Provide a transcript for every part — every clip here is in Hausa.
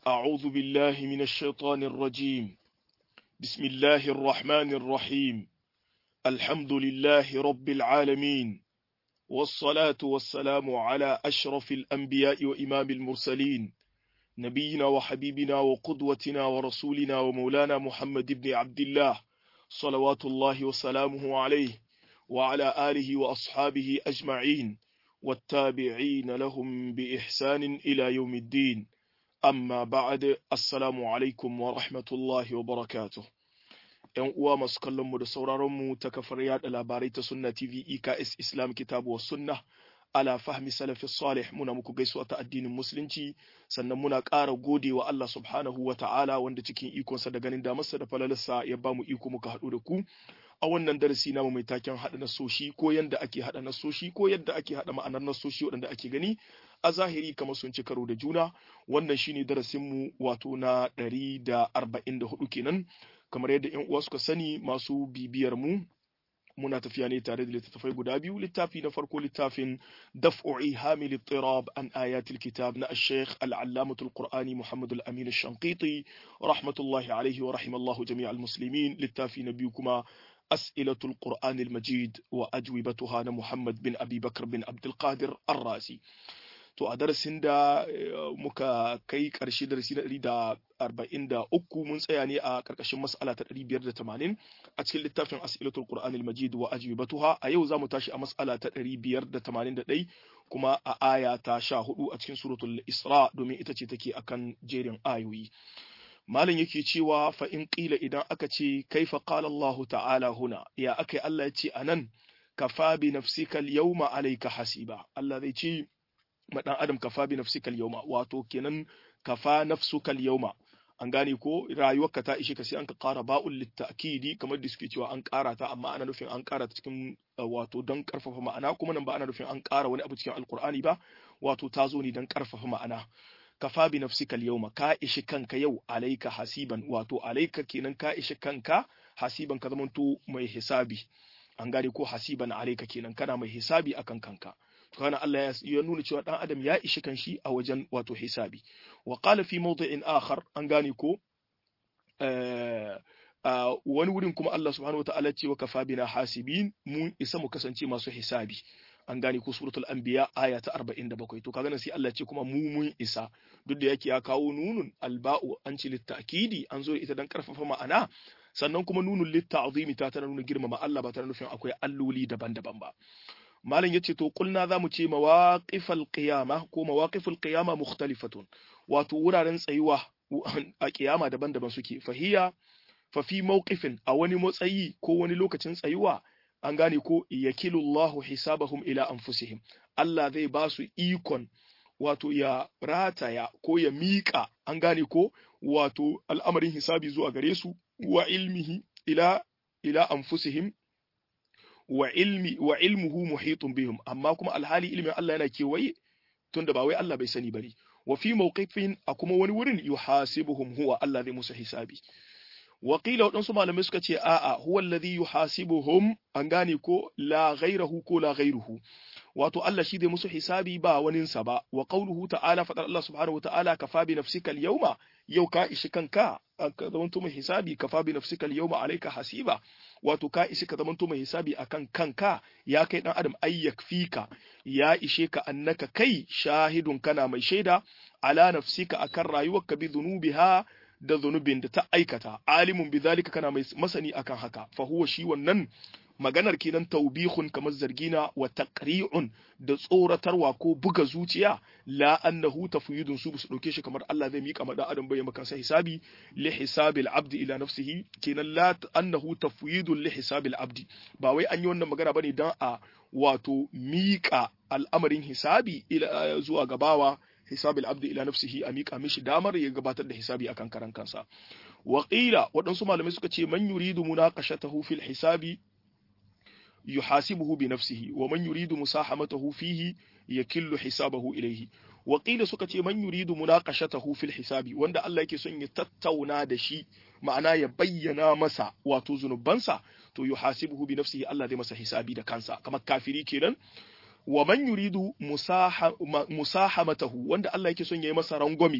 أعوذ بالله من الشيطان الرجيم بسم الله الرحمن الرحيم الحمد لله رب العالمين والصلاة والسلام على أشرف الأنبياء وإمام المرسلين نبينا وحبيبنا وقدوتنا ورسولنا ومولانا محمد بن عبد الله صلوات الله وسلامه عليه وعلى آله وأصحابه أجمعين والتابعين لهم بإحسان إلى يوم الدين amma ba'ad assalamu alaikum wa rahmatullahi wa barakatuh ‘yan uwa masu kallon mu da sauraron mu ta kafar yada labarai ta sunna tv eks islam kitabu wa sunna ala fahmi salafi salih muna muku gaisuwa ta addinin musulunci sannan muna ƙara gode wa Allah subhanahu wa ta'ala wanda cikin ikonsa da ganin damarsa da falalarsa ya bamu iko muka haɗu da ku a wannan darasi namu mai taken haɗa nasoshi ko yadda ake haɗa nasoshi ko yadda ake haɗa ma'anar nasoshi waɗanda ake gani a zahiri kamar sun ci karo da juna wannan shine darasinmu wato na ɗari da arba'in da hudu kenan kamar yadda yan uwa suka sani masu bibiyar mu muna tafiya ne tare da littattafai guda biyu littafi na farko littafin daf'u'i hamil ittirab an ayatul kitab na ash-shaykh al-allamah al-qur'ani muhammad al-amin ash-shanqiti rahmatullahi alayhi wa rahimallahu jami' al-muslimin littafi na biyu kuma أسئلة القرآن المجيد وأجوبتها محمد بن أبي بكر بن عبد القادر الرازي to a darasin da muka kai ƙarshe darasi na ɗari da arba'in da uku mun tsaya ne a ƙarƙashin mas'ala ta ɗari biyar da tamanin a cikin littafin as'ilatul qur'anil majid wa ajwibatuha a yau za mu tashi a mas'ala ta ɗari biyar da tamanin da ɗai kuma a aya ta sha hudu a cikin suratul isra domin ita ce take akan jerin ayoyi malam yake cewa fa in qila idan aka ce kaifa qala Allahu ta'ala huna ya akai Allah ya ce anan kafa bi nafsika al-yawma alayka hasiba Allah zai ce ma dan adam kafa bi nafsika al-yawma wato kenan kafa nafsuka al-yawma an gane ko rayuwarka ta ishe ka sai an ka ƙara ba'ul litta'kidi kamar da suke cewa an ƙara ta amma ana nufin an ƙara ta cikin wato don ƙarfafa ma'ana kuma nan ba ana nufin an ƙara wani abu cikin alƙur'ani ba wato ta zo ne don ƙarfafa ma'ana kafa bi nafsika al-yawma ka ishi kanka yau alaika hasiban wato alaika kenan ka ishi kanka hasiban ka zamanto mai hisabi an gane ko hasiban alaika kenan kana mai hisabi akan kanka to kana Allah ya nuna cewa dan adam ya ishi kanshi a wajen wato hisabi wa qala fi mawdi'in akhar an gane ko wani wurin kuma Allah subhanahu wataala ce wa kafa bina hasibin mun isa mu kasance masu hisabi an gane ko suratul anbiya aya ta 47 to kaga nan sai Allah ce kuma mu mun isa duk da yake ya kawo nunun alba'u an ce litta'kidi an zo ita dan karfafa ma'ana sannan kuma nunun litta'zimi ta tana nuna girmama Allah ba tana nufin akwai alloli daban-daban ba malam yace to kulna zamu ce mawaqifal qiyama ko mawaqiful qiyama mukhtalifatun wato wuraren tsayuwa a kiyama daban-daban suke fahiya fa fi mawqifin a wani matsayi ko wani lokacin tsayuwa an gane ko yakilullahu hisabahum ila anfusihim Allah zai ba su ikon wato ya rataya ko ya miƙa an gane ko wato al'amarin hisabi zuwa gare su wa ilmihi ila ila anfusihim wa ilmi wa ilmuhu muhitun bihim amma kuma alhali ilmin Allah yana kewaye tunda ba wai Allah bai sani bari wa fi mawqifin a kuma wani wurin yuhasibuhum huwa Allah zai musu hisabi Wakila waɗansu malamai suka ce a'a huwa alladhi yuhasibuhum an gane ko la ghairahu ko la ghairuhu wato Allah shi zai musu hisabi ba waninsa ba wa qawluhu ta'ala fadar Allah subhanahu wa ta'ala kafa bi nafsika al-yawma yau ka ishi kanka ka zamanto mai hisabi kafa bi nafsika al-yawma alayka hasiba wato ka ishi ka zamanto mai hisabi akan kanka ya kai dan adam ayyak fika ya ishe ka annaka kai shahidun kana mai shaida ala nafsika akan rayuwarka bi dhunubiha da zunubin da ta aikata alimun bizalika kana mai masani akan haka fa huwa shi wannan maganar kenan taubihun kamar zargina wa taqri'un da tsoratarwa ko buga zuciya la annahu tafyidun su su dauke shi kamar Allah zai mika mada adam bai maka sai hisabi li hisabil abdi ila nafsihi kenan la annahu tafyidun li hisabil abdi ba wai an yi wannan magana bane dan a wato mika al'amarin hisabi ila zuwa gabawa hisabil abdi ila nafsihi a miƙa mishi damar ya gabatar da hisabi akan karan kansa wa qila waɗansu malamai suka ce man yuridu munaqashatahu fil hisabi yuhasibuhu bi nafsihi wa man yuridu musahamatahu fihi yakillu hisabahu ilayhi wa qila suka ce man yuridu munaqashatahu fil hisabi wanda Allah yake son ya tattauna da shi ma'ana ya bayyana masa wato zunubansa to yuhasibuhu bi nafsihi Allah zai masa hisabi da kansa kamar kafiri kenan wa man yuridu musahamatahu wanda Allah yake son yayi masa rangwami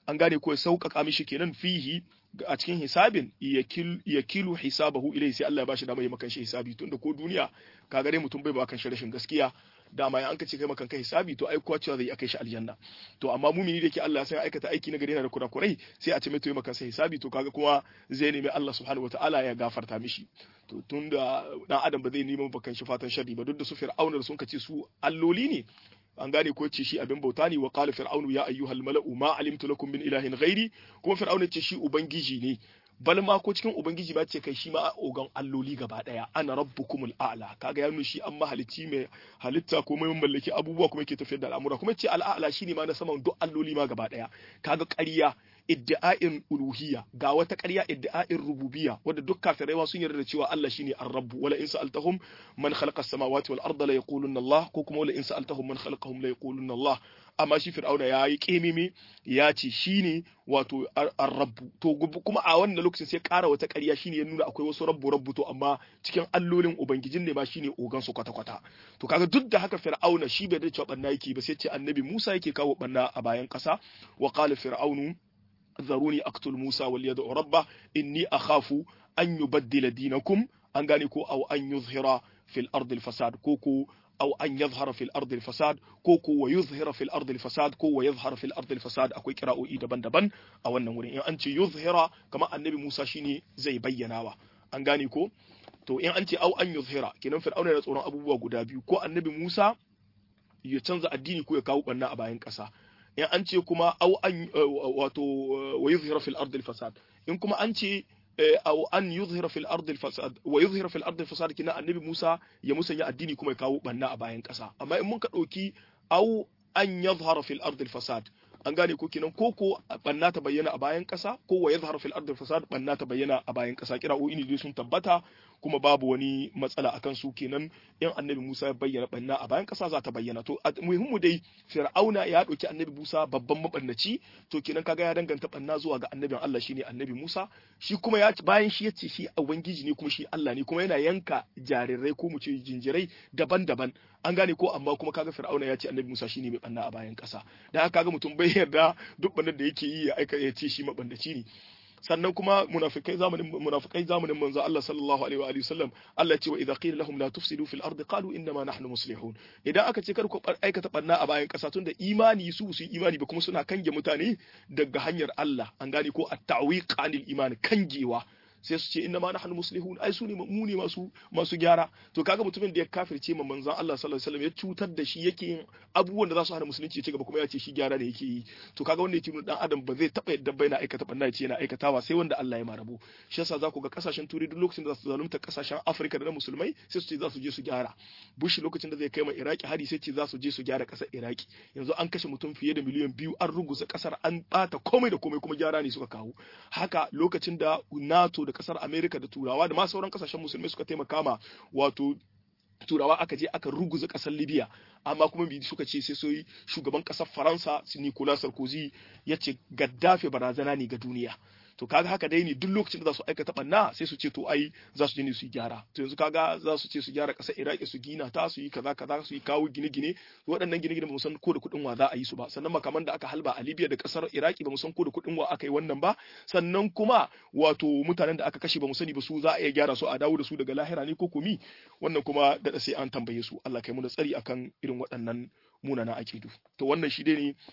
an gane ko ya sauƙaƙa mishi kenan fihi a cikin hisabin ya kilu hisabahu ilai sai Allah ya bashi dama ya makan shi hisabi tunda ko duniya ka gare mutum bai ba kan shi rashin gaskiya dama ya an ka ce kai makan kai hisabi to ai kuwa cewa zai akai shi aljanna to amma mumini da ke Allah ya san aikata aiki na gari yana da kurakurai sai a ce mai to ya makan sai hisabi to kaga kuma zai nemi Allah subhanahu wataala ya gafarta mishi to tunda dan adam ba zai nemi bakan shi fatan sharri ba duk da su fir'auna da sun ka ce su alloli ne an gane ko ce shi abin bauta ne wa qala fir'aunu ya ayyuhal mala'u ma alimtu lakum min ilahin ghairi kuma fir'auna ce shi ubangiji ne bal ma ko cikin ubangiji ba ce kai shi ma ogan alloli gaba daya ana rabbukumul a'la kaga ya nuna shi an mahalici mai halitta ko mai mallaki abubuwa kuma yake tafiyar da al'amura kuma ce al'a'la shine ma na saman duk alloli ma gaba daya kaga ƙarya iddi'a'in uluhiyya ga wata ƙarya iddi'a'in rububiyya wanda duk kafirai sun yarda da cewa Allah shine ar-rabb wala in sa'altahum man khalaqa as-samawati wal arda la yaquluna Allah ko kuma wala in sa'altahum man khalaqahum la yaquluna Allah amma shi fir'auna ya yi kememe ya ce shine wato ar-rabb to kuma a wannan lokacin sai ƙara wata ƙarya shine ya nuna akwai wasu rabbu rabbu to amma cikin allolin ubangijin ne ma shine ogan su kwata kwata to kaga duk da haka fir'auna shi bai da cewa banna yake ba sai ce annabi Musa yake kawo banna a bayan ƙasa wa qala fir'aunu ذروني أقتل موسى وليدعو ربه إني أخاف أن يبدل دينكم أن غانيكو أو أن يظهر في الأرض الفساد كوكو أو أن يظهر في الأرض الفساد كوكو ويظهر في الأرض الفساد كو ويظهر في الأرض الفساد أكوي كراء إيدا بان دبان أو النورين إن أنت يظهر كما النبي موسى شيني زي بيناوا أن غانيكو to in an ce au an yuzhira kenan fir'auna da tsoron abubuwa guda biyu ko annabi Musa ya canza addini ko ya kawo banna a bayan ƙasa in an ce kuma au an wato wa yuzhira fil ardi fasad in kuma an ce au an yuzhira fil ardi fasad wa yuzhira fil ardi fasad kina annabi Musa ya musanya addini kuma ya kawo banna a bayan kasa amma in mun ka dauki au an yadhhara fil ardi fasad an gane ko kinan ko ko banna ta bayyana a bayan kasa ko wa yadhhara fil ardi fasad banna ta bayyana a bayan kasa kira'o'i ne sun tabbata kuma babu wani matsala akan su kenan in annabi Musa ya bayyana banna a bayan kasa za ta bayyana to muhimmu dai Fir'auna ya dauki annabi Musa babban mabannaci to kenan kaga ya danganta banna zuwa ga annabin Allah shine annabi Musa shi kuma ya bayan shi yace shi ubangiji ne kuma shi Allah ne kuma yana yanka jarirai ko mu ce jinjirai daban-daban an gane ko amma kuma kaga Fir'auna ya ce annabi Musa shine mai banna a bayan kasa dan haka kaga mutum bai yarda duk bannan da yake yi ya aika ya ce shi mabannaci ne sannan kuma munafikai zamanin munafikai zamanin manzo Allah sallallahu alaihi wa alihi wasallam Allah ce wa idza qila lahum la tufsidu fil ardi qalu inna ma nahnu muslihun idan aka ce kar ku aikata barna a bayan kasa tunda imani su su imani ba kuma suna kange mutane daga hanyar Allah an gane ko at-ta'wiq anil iman kangewa sai su ce inna ma nahnu muslihun ai su ne mu ne masu masu gyara to kaga mutumin da ya kafirce ma manzon Allah sallallahu alaihi wasallam ya cutar da shi yake yin abubuwan da za su hana musulunci ci gaba kuma ya ce shi gyara ne yake yi to kaga wanda yake dan adam ba zai taba yadda bai na aikata banna ce yana aikatawa sai wanda Allah ya marabo shi yasa za ku ga kasashen turai duk lokacin da za su zalunta kasashen Afirka da na musulmai sai su ce za su je su gyara Bush lokacin da zai kai ma Iraki hari sai ce za su je su gyara kasar Iraki yanzu an kashe mutum fiye da miliyan biyu an ruguza kasar an bata komai da komai kuma gyara ne suka kawo haka lokacin da NATO da kasar Amerika da Turawa da ma sauran kasashen musulmai suka taimaka ma wato turawa aka je aka ruguza kasar libya amma kuma bi suka ce sai soyi shugaban kasar faransa nicolas sarkozy ya ce gaddafi barazana ne ga duniya to kaga haka dai ne duk lokacin da za su aikata banna sai su ce to ai za su je ne su yi gyara to yanzu kaga za su ce su gyara ƙasar iraki su gina ta su yi kaza kaza su yi kawo gine-gine waɗannan gine-gine ba mu san ko da kuɗin wa za a yi su ba sannan makaman da aka halba a libya da ƙasar iraki ba mu san ko da kuɗin wa aka yi wannan ba sannan kuma wato mutanen da aka kashe ba mu sani ba su za a iya gyara su a dawo da su daga lahira ne ko komi wannan kuma da sai an tambaye su Allah kai mu da tsari akan irin waɗannan munana akidu to wannan shi dai ne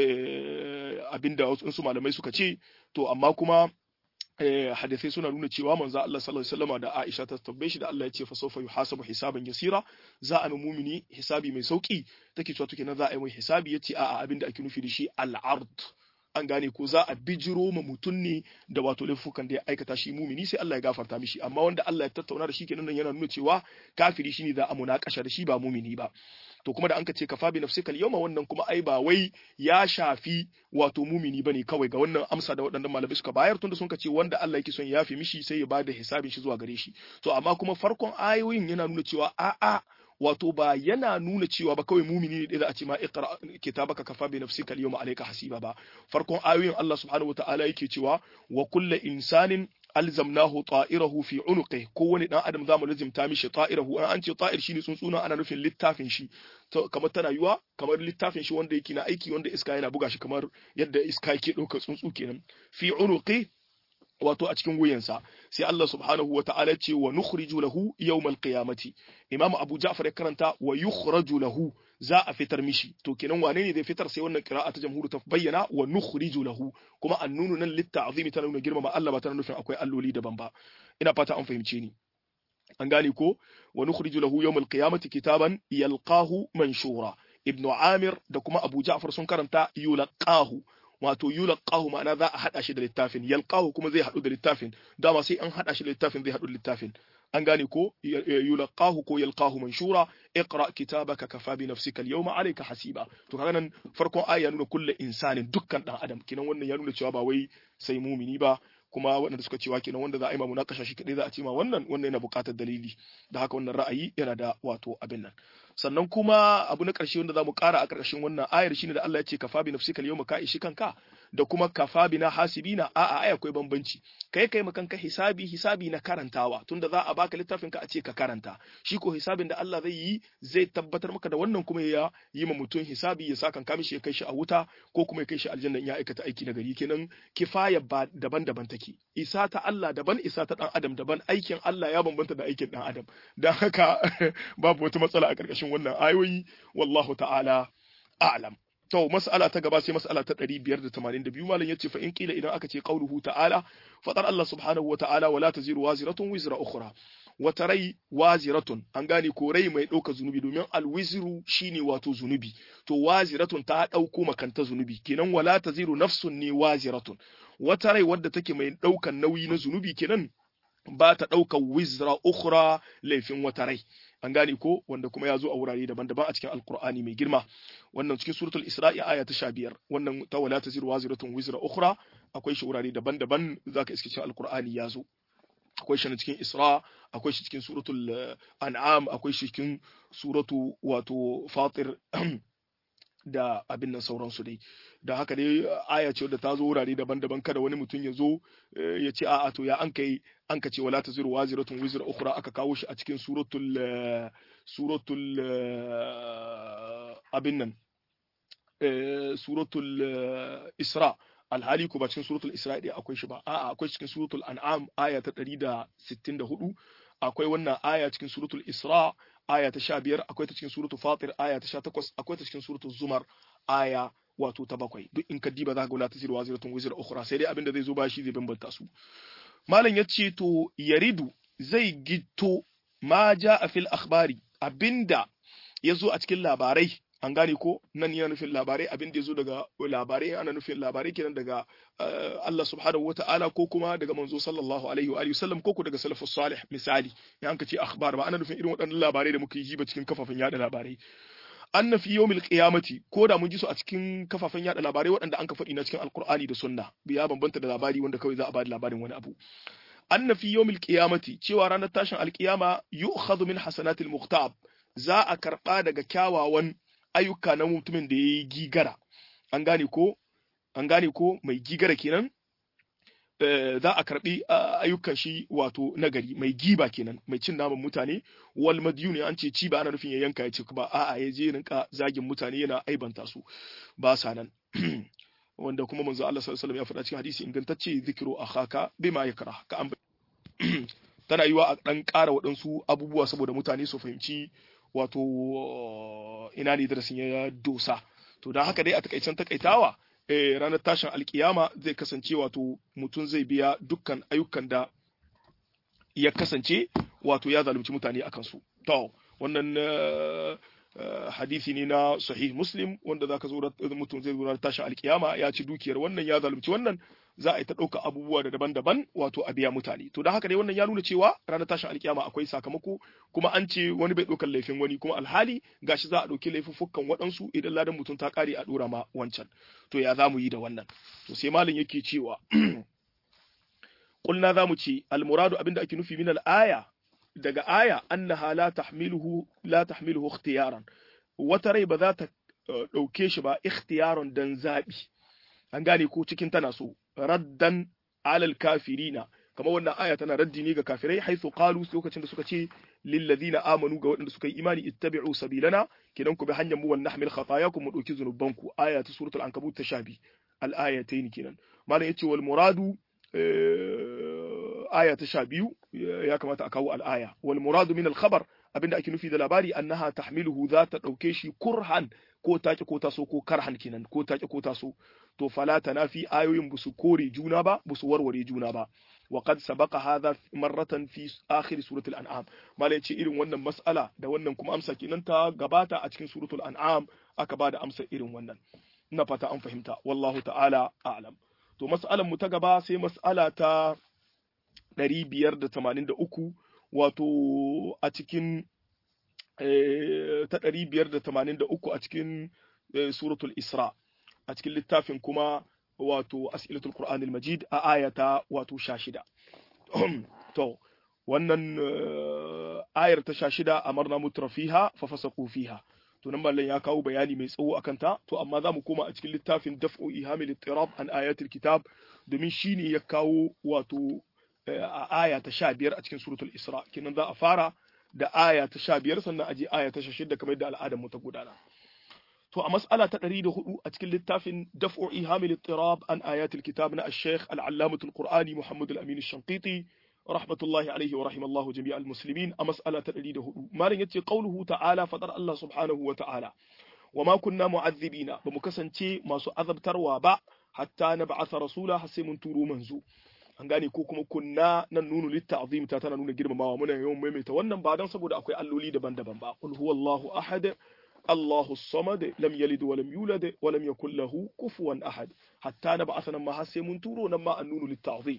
abinda wasu malamai suka ce to amma kuma hadisai suna nuna cewa manzo Allah sallallahu alaihi wasallam da Aisha ta tabbai shi da Allah ya ce fa sawfa yuhasabu hisaban yasira za a mai mumini hisabi mai sauki take cewa take na za a yi mai hisabi yace a'a abinda ake nufi da shi al-ard an gane ko za a bijiro ma mutum ne da wato laifukan da ya aikata shi mumini sai Allah ya gafarta mishi amma wanda Allah ya tattauna da shi kenan yana nuna cewa kafiri shine za a munakasha da shi ba mumini ba to kuma da an ka ce kafa bi nafsika al-yawma wannan kuma ai ba wai ya shafi wato mumini bane kawai ga wannan amsa da waɗannan malamai suka bayar tunda sun ka ce wanda Allah yake son ya yafi mishi sai ya bada hisabin shi zuwa gare shi to amma kuma farkon ayoyin yana nuna cewa a'a wato ba yana nuna cewa ba kawai mumini ne da a ce ma iqra kitabaka kafa bi nafsika al-yawma alayka hasiba ba farkon ayoyin Allah subhanahu wataala yake cewa wa kullu insanin alzamnahu ta'irahu fi unuqi kowane dan adam zamu lazimta mishi ta'irahu an ce ta'ir shine tsuntsuna ana nufin littafin shi kamar tana yuwa kamar littafin shi wanda yake na aiki wanda iska yana buga shi kamar yadda iska yake ɗaukar tsuntsu kenan fi unuqi wato a cikin wuyansa sai Allah subhanahu wa ta'ala ce wa nukhriju lahu yawmal qiyamati Imam Abu Ja'far ya karanta wa yukhraju lahu za a fitar mishi to kenan wane ne zai fitar sai wannan qira'a ta jamhuru ta bayyana wa nukhriju lahu kuma annunu nan litta'zimi ta nuna girmama Allah ba ta nufin akwai alloli daban ba ina fata an fahimce ni an gane ko wa nukhriju lahu yawmal qiyamati kitaban yalqahu manshura ibnu Amir da kuma Abu Ja'far sun karanta yulqahu wato yulqahu ma'ana za a hada shi da littafin yalqahu kuma zai hadu da littafin dama sai an hada shi da littafin zai hadu da littafin an gane ko yulqahu ko yalqahu manshura iqra kitabaka kafa bi nafsika al-yawma alayka hasiba to kaga nan farkon aya ya nuna kullu insanin dukkan dan adam kinan wannan ya nuna cewa ba wai sai mumini ba kuma waɗanda suka cewa kenan wanda za a yi ma munakasha shi kadai za a ce ma wannan wannan yana buƙatar dalili da haka wannan ra'ayi yana da wato abin nan sannan kuma abu na ƙarshe wanda za mu ƙara a ƙarƙashin wannan ayar shine da Allah ya ce kafa bi nafsika al-yawma ka ishi kanka da kuma kafa bi na hasibina a a ai akwai bambanci kai kai kanka hisabi hisabi na karantawa tunda za a baka littafin ka a ce ka karanta shi ko hisabin da Allah zai yi zai tabbatar maka da wannan kuma ya yi ma mutum hisabi ya sa kanka mishi ya kai shi a wuta ko kuma ya kai shi aljanna ya aikata aiki na gari kenan kifaya ba daban-daban take isa ta Allah daban isa ta dan adam daban aikin Allah ya bambanta da aikin dan adam dan haka babu wata matsala a ƙarƙashin wannan ayoyi wallahu ta'ala a'lam to mas'ala ta gaba sai mas'ala ta 582 malam yace fa in kila idan aka ce qauluhu ta'ala fadar Allah subhanahu wa ta'ala wala taziru waziratun wizra ukhra wata rai waziratun an gane ko rai mai ɗauka zunubi domin alwiziru shine wato zunubi to waziratun ta ɗauko makanta zunubi kenan wala taziru nafsun ne waziratun wata rai wadda take mai ɗaukan nauyi na zunubi kenan ba ta ɗaukar wizra ukhra laifin wata rai an gane ko wanda kuma ya zo a wurare daban-daban a cikin alkur'ani mai girma wannan cikin suratul isra'i aya ta sha biyar wannan ta wala ta ziru waziratun wizra ukhra akwai shi wurare daban-daban zaka iske cikin alkur'ani ya zo akwai shi cikin isra akwai shi cikin suratul an'am akwai shi cikin suratu wato fatir da abin nan sauransu dai da haka dai aya ce da ta zo wurare daban-daban kada wani mutum ya zo ya ce a'a to ya an kai an ka ce wala taziru waziratun wizra ukhra aka kawo shi a cikin suratul suratul abin nan suratul isra alhali ko ba cikin suratul isra dai akwai shi ba a'a akwai cikin suratul an'am aya ta 164 akwai wannan aya cikin suratul isra aya ta 15 akwai ta cikin suratul fatir aya ta 18 akwai ta cikin suratul zumar aya wato ta bakwai duk in ka diba za ka ga la tasiru waziratun wizra ukhra sai dai abinda zai zo ba shi zai bambanta su malam yace to yaridu zai gitto ma jaa fil akhbari abinda yazo a cikin labarai an gane ko nan yana nufin labarai abin da ya zo daga labarai ana nufin labarai kenan daga Allah subhanahu wata'ala ko kuma daga manzo sallallahu alaihi wa alihi wasallam ko ko daga salafus salih misali ya an ce akhbar ba ana nufin irin waɗannan labarai da muka yi ba cikin kafafen yada labarai anna fi yawmil qiyamati ko da mun ji su a cikin kafafen yada labarai waɗanda an ka faɗi na cikin alqur'ani da sunna biya bambanta da labari wanda kawai za a bada labarin wani abu anna fi yawmil qiyamati cewa ranar tashin alqiyama yu'khadhu min hasanatil muqtab za a karba daga kyawawan ayyuka na mutumin da ya yi gigara an gane ko an gane ko mai gigara kenan za a karbi ayyukan shi wato nagari mai giba kenan mai cin naman mutane wal madyuni an ce ci ba ana nufin ya yanka ya ci ba a'a ya je rinka zagin mutane yana aibanta su ba sa nan wanda kuma manzo Allah sallallahu alaihi wasallam ya faɗa cikin hadisi ingantacce zikru akhaka bima yakra ka an tana yiwa a dan ƙara waɗansu abubuwa saboda mutane su fahimci wato ina ne darasin ya dosa to don haka dai a takaicen takaitawa eh, ranar tashin alkiyama zai kasance wato mutum zai biya dukkan ayyukan da ya kasance wato ya zalunci mutane a kansu to wannan uh, uh, hadisi ne na sahih muslim wanda zaka zo mutum zai zo ranar tashin alkiyama ya ci dukiyar wannan ya zalunci wannan za a yi ta ɗauka abubuwa da daban-daban wato a biya mutane to da haka dai wannan ya nuna cewa ranar tashin alkiyama akwai sakamako kuma an ce wani bai ɗaukar laifin wani kuma alhali gashi za a ɗauki laifuffukan waɗansu idan ladan mutum ta ƙare a ɗora ma wancan to ya za mu yi da wannan to sai malam yake cewa kulna za mu ce almuradu abinda ake nufi min aya daga aya annaha la tahmiluhu la tahmiluhu ikhtiyaran wata rai ba za ta ɗauke shi ba ikhtiyaran dan zaɓi an gane ko cikin tana so raddan alal kafirina kamar wannan aya tana raddi ne ga kafirai haithu qalu lokacin da suka ce lil ladina amanu ga waɗanda suka yi imani ittabi'u sabilana kidan ku bi hanyar mu wan nahmil khatayakum mu dauki zunubanku aya ta suratul ankabut ta shabi al ayatayn kenan malam yace wal muradu aya ta sha biyu ya kamata a kawo al'aya wal muradu min al khabar abinda ake nufi da labari annaha tahmiluhu za ta dauke shi kurhan ko take ko taso ko karhan kenan ko take ko taso to fala tanafi ayoyin busu kore juna ba busu warware juna ba wa qad sabaqa hadha marratan fi akhir suratul an'am malai ce irin wannan mas'ala da wannan kuma amsa kenan ta gabata a cikin suratul an'am aka bada amsa irin wannan ina fata an fahimta wallahu ta'ala a'lam to mas'alan mu ta gaba sai mas'ala ta 583 wato a cikin ta 583 a cikin suratul isra a cikin littafin kuma wato as'ilatul qur'anil majid a ayata wato 16 to wannan ayar ta 16 amarna mutrafiha fa fasaqu fiha to nan mallan ya kawo bayani mai tsawo akan ta to amma zamu koma a cikin littafin daf'u ihamil ittirab an ayatil kitab domin shine ya kawo wato a aya ta 15 a cikin suratul isra kenan za a fara da aya ta 15 sannan aje aya ta 16 kamar yadda al'adar mu ta gudana to a mas'ala ta 104 a cikin littafin daf'u ihamil ittirab an ayatil kitab na al-sheikh al-allamatul qur'ani muhammad al-amin ash-shanqiti rahmatullahi alaihi wa rahimallahu jami'al muslimin a mas'ala ta 104 malam yace qauluhu ta'ala fadar Allah subhanahu wa ta'ala wa ma kunna mu'azzibina ba mu kasance masu azabtarwa ba hatta na ba'atha rasula har sai mun turo manzo an gane ko kuma kunna nan nunu litta'zim ta tana nuna girmamawa muna yawan maimaita wannan ba dan saboda akwai alloli daban-daban ba qul huwallahu ahad Allahu samad lam yalid wa lam yulad wa lam yakul lahu kufuwan ahad hatta na ba'atha nan ma har sai mun turo nan ma an nunu litta'zim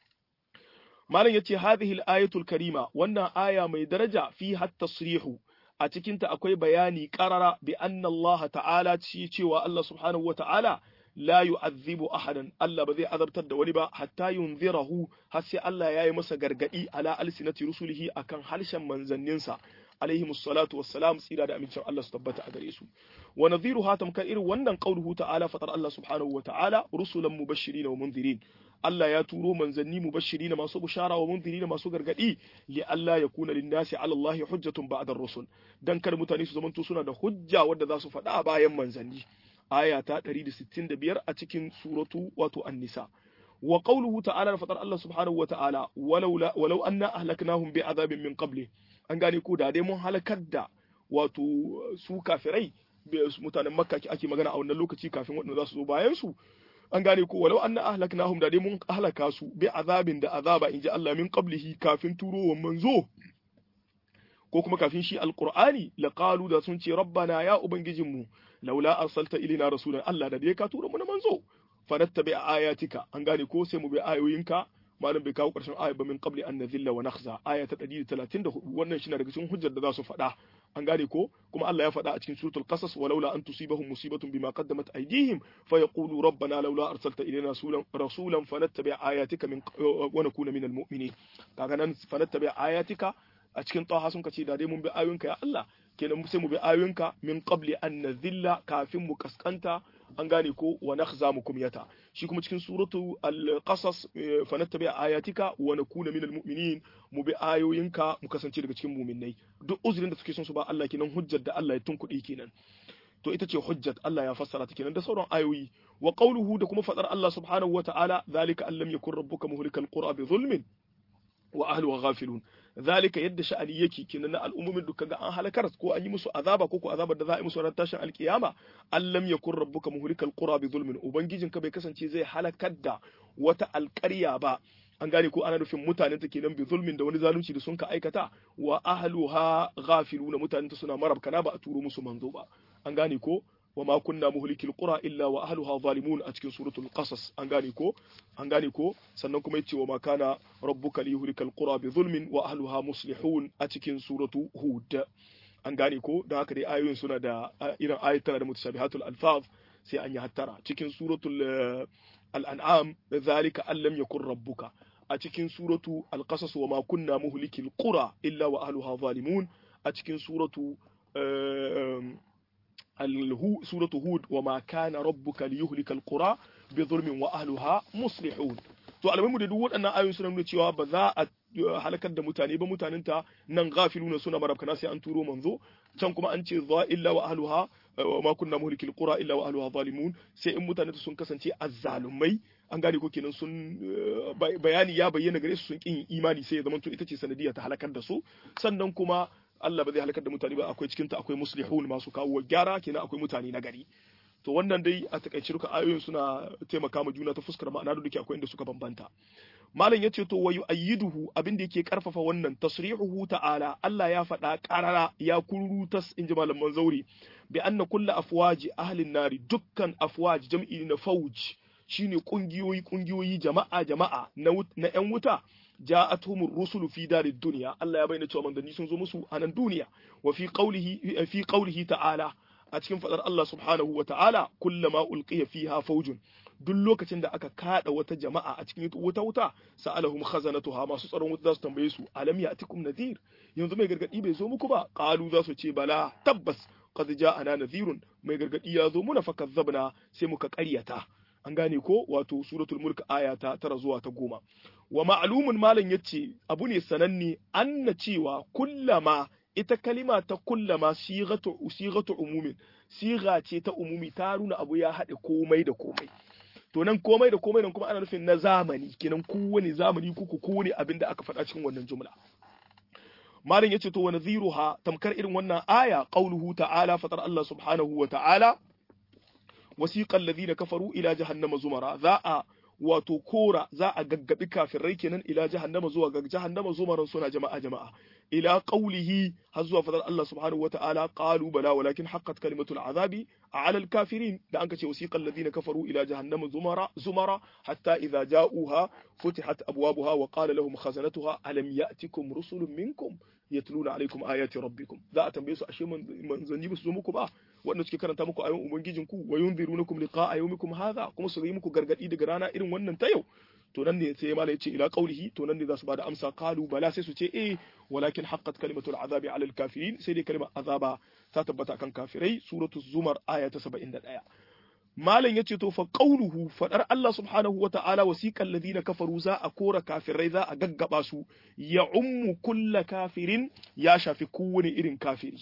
malam yace hadhihi al-ayatul karima wannan aya mai daraja fi hatta tasrihu a cikin ta akwai bayani qarara bi anna Allah ta'ala ci cewa Allah subhanahu wata'ala la yu'adhibu ahadan Allah ba zai azabtar da wani ba hatta yunzirahu har sai Allah yayi masa gargadi ala alsinati rusulihi akan harshen manzanninsa alaihi musallatu wassalam tsira da amincin Allah su tabbata a gare su wa nadhiru hatam kan irin wannan qauluhu ta'ala fatar Allah subhanahu wata'ala rusulan mubashirin wa munzirin Allah ya turo manzanni mubashirina masu bushara wa munzirina masu gargadi li Allah ya kuna linnasi ala Allah hujjatun ba'da rusul dan kar mutane su zamanto suna da hujja wadda za su faɗa bayan manzanni aya ta 165 a cikin suratu wato an-nisa wa qawluhu ta'ala da fatar Allah subhanahu wa ta'ala walau walau anna ahlaknahum bi azabin min qabli an gane ko da dai mun halakar da wato su kafirai mutanen makka ake magana a wannan lokaci kafin waɗanda za su zo bayan su an gane ko walau anna ahlaknahum da dai mun ahlaka su bi azabin da azaba inji Allah min qablihi kafin turowan manzo ko kuma kafin shi alqur'ani laqalu da sun ce rabbana ya ubangijinmu laula arsalta ilina rasulan Allah da dai ka tura mu na manzo fanattabi ayatika an gane ko sai mu bi ayoyinka malam bai kawo karshen aya ba min qabli an nadhilla wa nakhza aya ta 134 wannan shi na daga cikin hujjar da za su faɗa an gane ko kuma Allah ya faɗa a cikin suratul qasas walaula an tusibahum musibatun bima qaddamat aydihim fayaqulu rabbana laula arsalta ilayna rasulan rasulan fanattabi ayatika min wa nakuna minal mu'minin kaga nan fanattabi ayatika a cikin taha sun kace da dai mun bi ayoyinka ya Allah kenan sai mu bi ayoyinka min qabli an nadhilla kafin mu kaskanta an gane ko wa nakhza mu kumyata shi kuma cikin suratu al-qasas fa nattabi ayatika wa nakuna minal mu'minin mu bi ayoyinka mu kasance daga cikin mu'minnai duk uzurin da suke son su ba Allah kenan hujjar da Allah ya tunkuɗe kenan to ita ce hujjat Allah ya fassara ta kenan da sauran ayoyi wa qawluhu da kuma fadar Allah subhanahu wa ta'ala zalika an lam yakun rabbuka muhlikal qura bi zulmin wa ahluha ghafilun zalika yadda sha'ani yake kenan na al'ummomin duka ga an halakar ko an yi musu azaba ko ko azabar da za a yi musu ran tashin alkiyama allam yakun rabbuka muhlikal qura bi zulmin ubangijin ka bai kasance zai halakar da wata alƙarya ba an gane ko ana nufin mutanen ta kenan bi zulmin da wani zalunci da sun ka aikata wa ahluha ghafiluna mutanen ta suna marabkana ba a turo musu manzo ba an gane ko wa ma kunna muhlikil qura illa wa ahluha zalimun a cikin suratul qasas an gane ko an gane ko sannan kuma yace wa ma kana rabbuka liyuhlikal qura bi zulmin wa ahluha muslihun a cikin suratu hud an gane ko da haka dai ayoyin suna da irin ayatana da mutashabihatul alfaz sai an yi hattara cikin suratul al-an'am zalika an lam yakun rabbuka a cikin suratu al-qasas wa ma kunna muhlikil qura illa wa ahluha zalimun a cikin suratu سورة هود وما كان ربك ليهلك القرى بظلم وأهلها مصلحون to alamu da duk waɗannan ayoyin suna nuna cewa ba za a halakar da mutane ba mutanen ta nan ghafiluna suna marabkana sai an turo manzo can kuma an ce za illa wa ahluha wa ma kunna muhlikil qura illa wa ahluha zalimun sai in mutanen sun kasance azzalumai an gane ko kenan sun bayani ya bayyana gare su sun kin imani sai ya zama to ita ce sanadiyya ta halakar da su sannan kuma Allah ba zai halakar da mutane ba akwai cikin ta akwai muslihun masu kawo gyara kenan akwai mutane na gari to wannan dai a takaice duka ayoyin suna taimaka ma juna ta fuskar ma'ana da duke akwai inda suka bambanta malam yace to wayu ayyiduhu abin da yake karfafa wannan tasrihuhu ta'ala Allah ya faɗa qarara ya kurutas inji malaman zauri bi anna kullu afwaji ahlin nari dukkan afwaj jam'i na fauj shine kungiyoyi kungiyoyi jama'a jama'a na na yan wuta ja'atuhumur rusulu fi darid dunya Allah ya bayyana cewa manzanni sun zo musu a nan duniya wa fi qawlihi fi qawlihi ta'ala a cikin fadar Allah subhanahu wa ta'ala kullama ulqiya fiha faujun duk lokacin da aka kada wata jama'a a cikin wuta wuta sa'alahum khazanatuha masu tsaron wuta za su tambaye su alam ya'tikum nadhir yanzu mai gargadi bai zo muku ba qalu za su ce bala tabbas qad ja'ana nadhirun mai gargadi ya zo muna fakazzabna sai muka ƙaryata an gane ko wato suratul mulk aya ta tara zuwa ta goma wa ma'lumun malam yace abu ne sananne anna cewa kullama ita kalima ta kullama sigatu sigatu umumin siga ce ta umumi ta nuna abu ya haɗe komai da komai to nan komai da komai nan kuma ana nufin na zamani kenan kowane zamani kuku kowane abin da aka faɗa cikin wannan jumla malam yace to wa nadhiruha tamkar irin wannan aya qauluhu ta'ala fatar Allah subhanahu wa ta'ala wasiqal ladina kafaru ila jahannama zumara za a wato kora za a gaggabi kafirai kenan ila jahannama zuwa ga jahannama zumaran suna jama'a jama'a ila qawlihi har zuwa fadar Allah subhanahu wata'ala qalu bala walakin haqqat kalimatul azabi ala al kafirin da anka ce wasiqal ladina kafaru ila jahannama zumara zumara hatta idza ja'uha futihat abwabuha wa qala lahum khazanatuha alam ya'tikum rusulun minkum yatluna alaikum ayati rabbikum za a tambaye su ashe manzanni ba su zo muku ba wanda suke karanta muku ayoyin ubangijin ku wa yunzirunakum liqa'a yawmikum hadha kuma su yi muku gargadi daga rana irin wannan ta yau to nan ne sai malai ce ila qaulihi to nan ne za su bada amsa qalu bala sai su ce eh walakin haqqat kalimatul azabi ala kafirin sai dai kalimar azaba ta tabbata kan kafirai suratu zumar aya ta 71 malam yace to fa qauluhu fadar Allah subhanahu wa ta'ala wasiqal ladina kafaru za a kora kafirai za a gaggaba su ya ummu kulla kafirin ya shafi kowane irin kafiri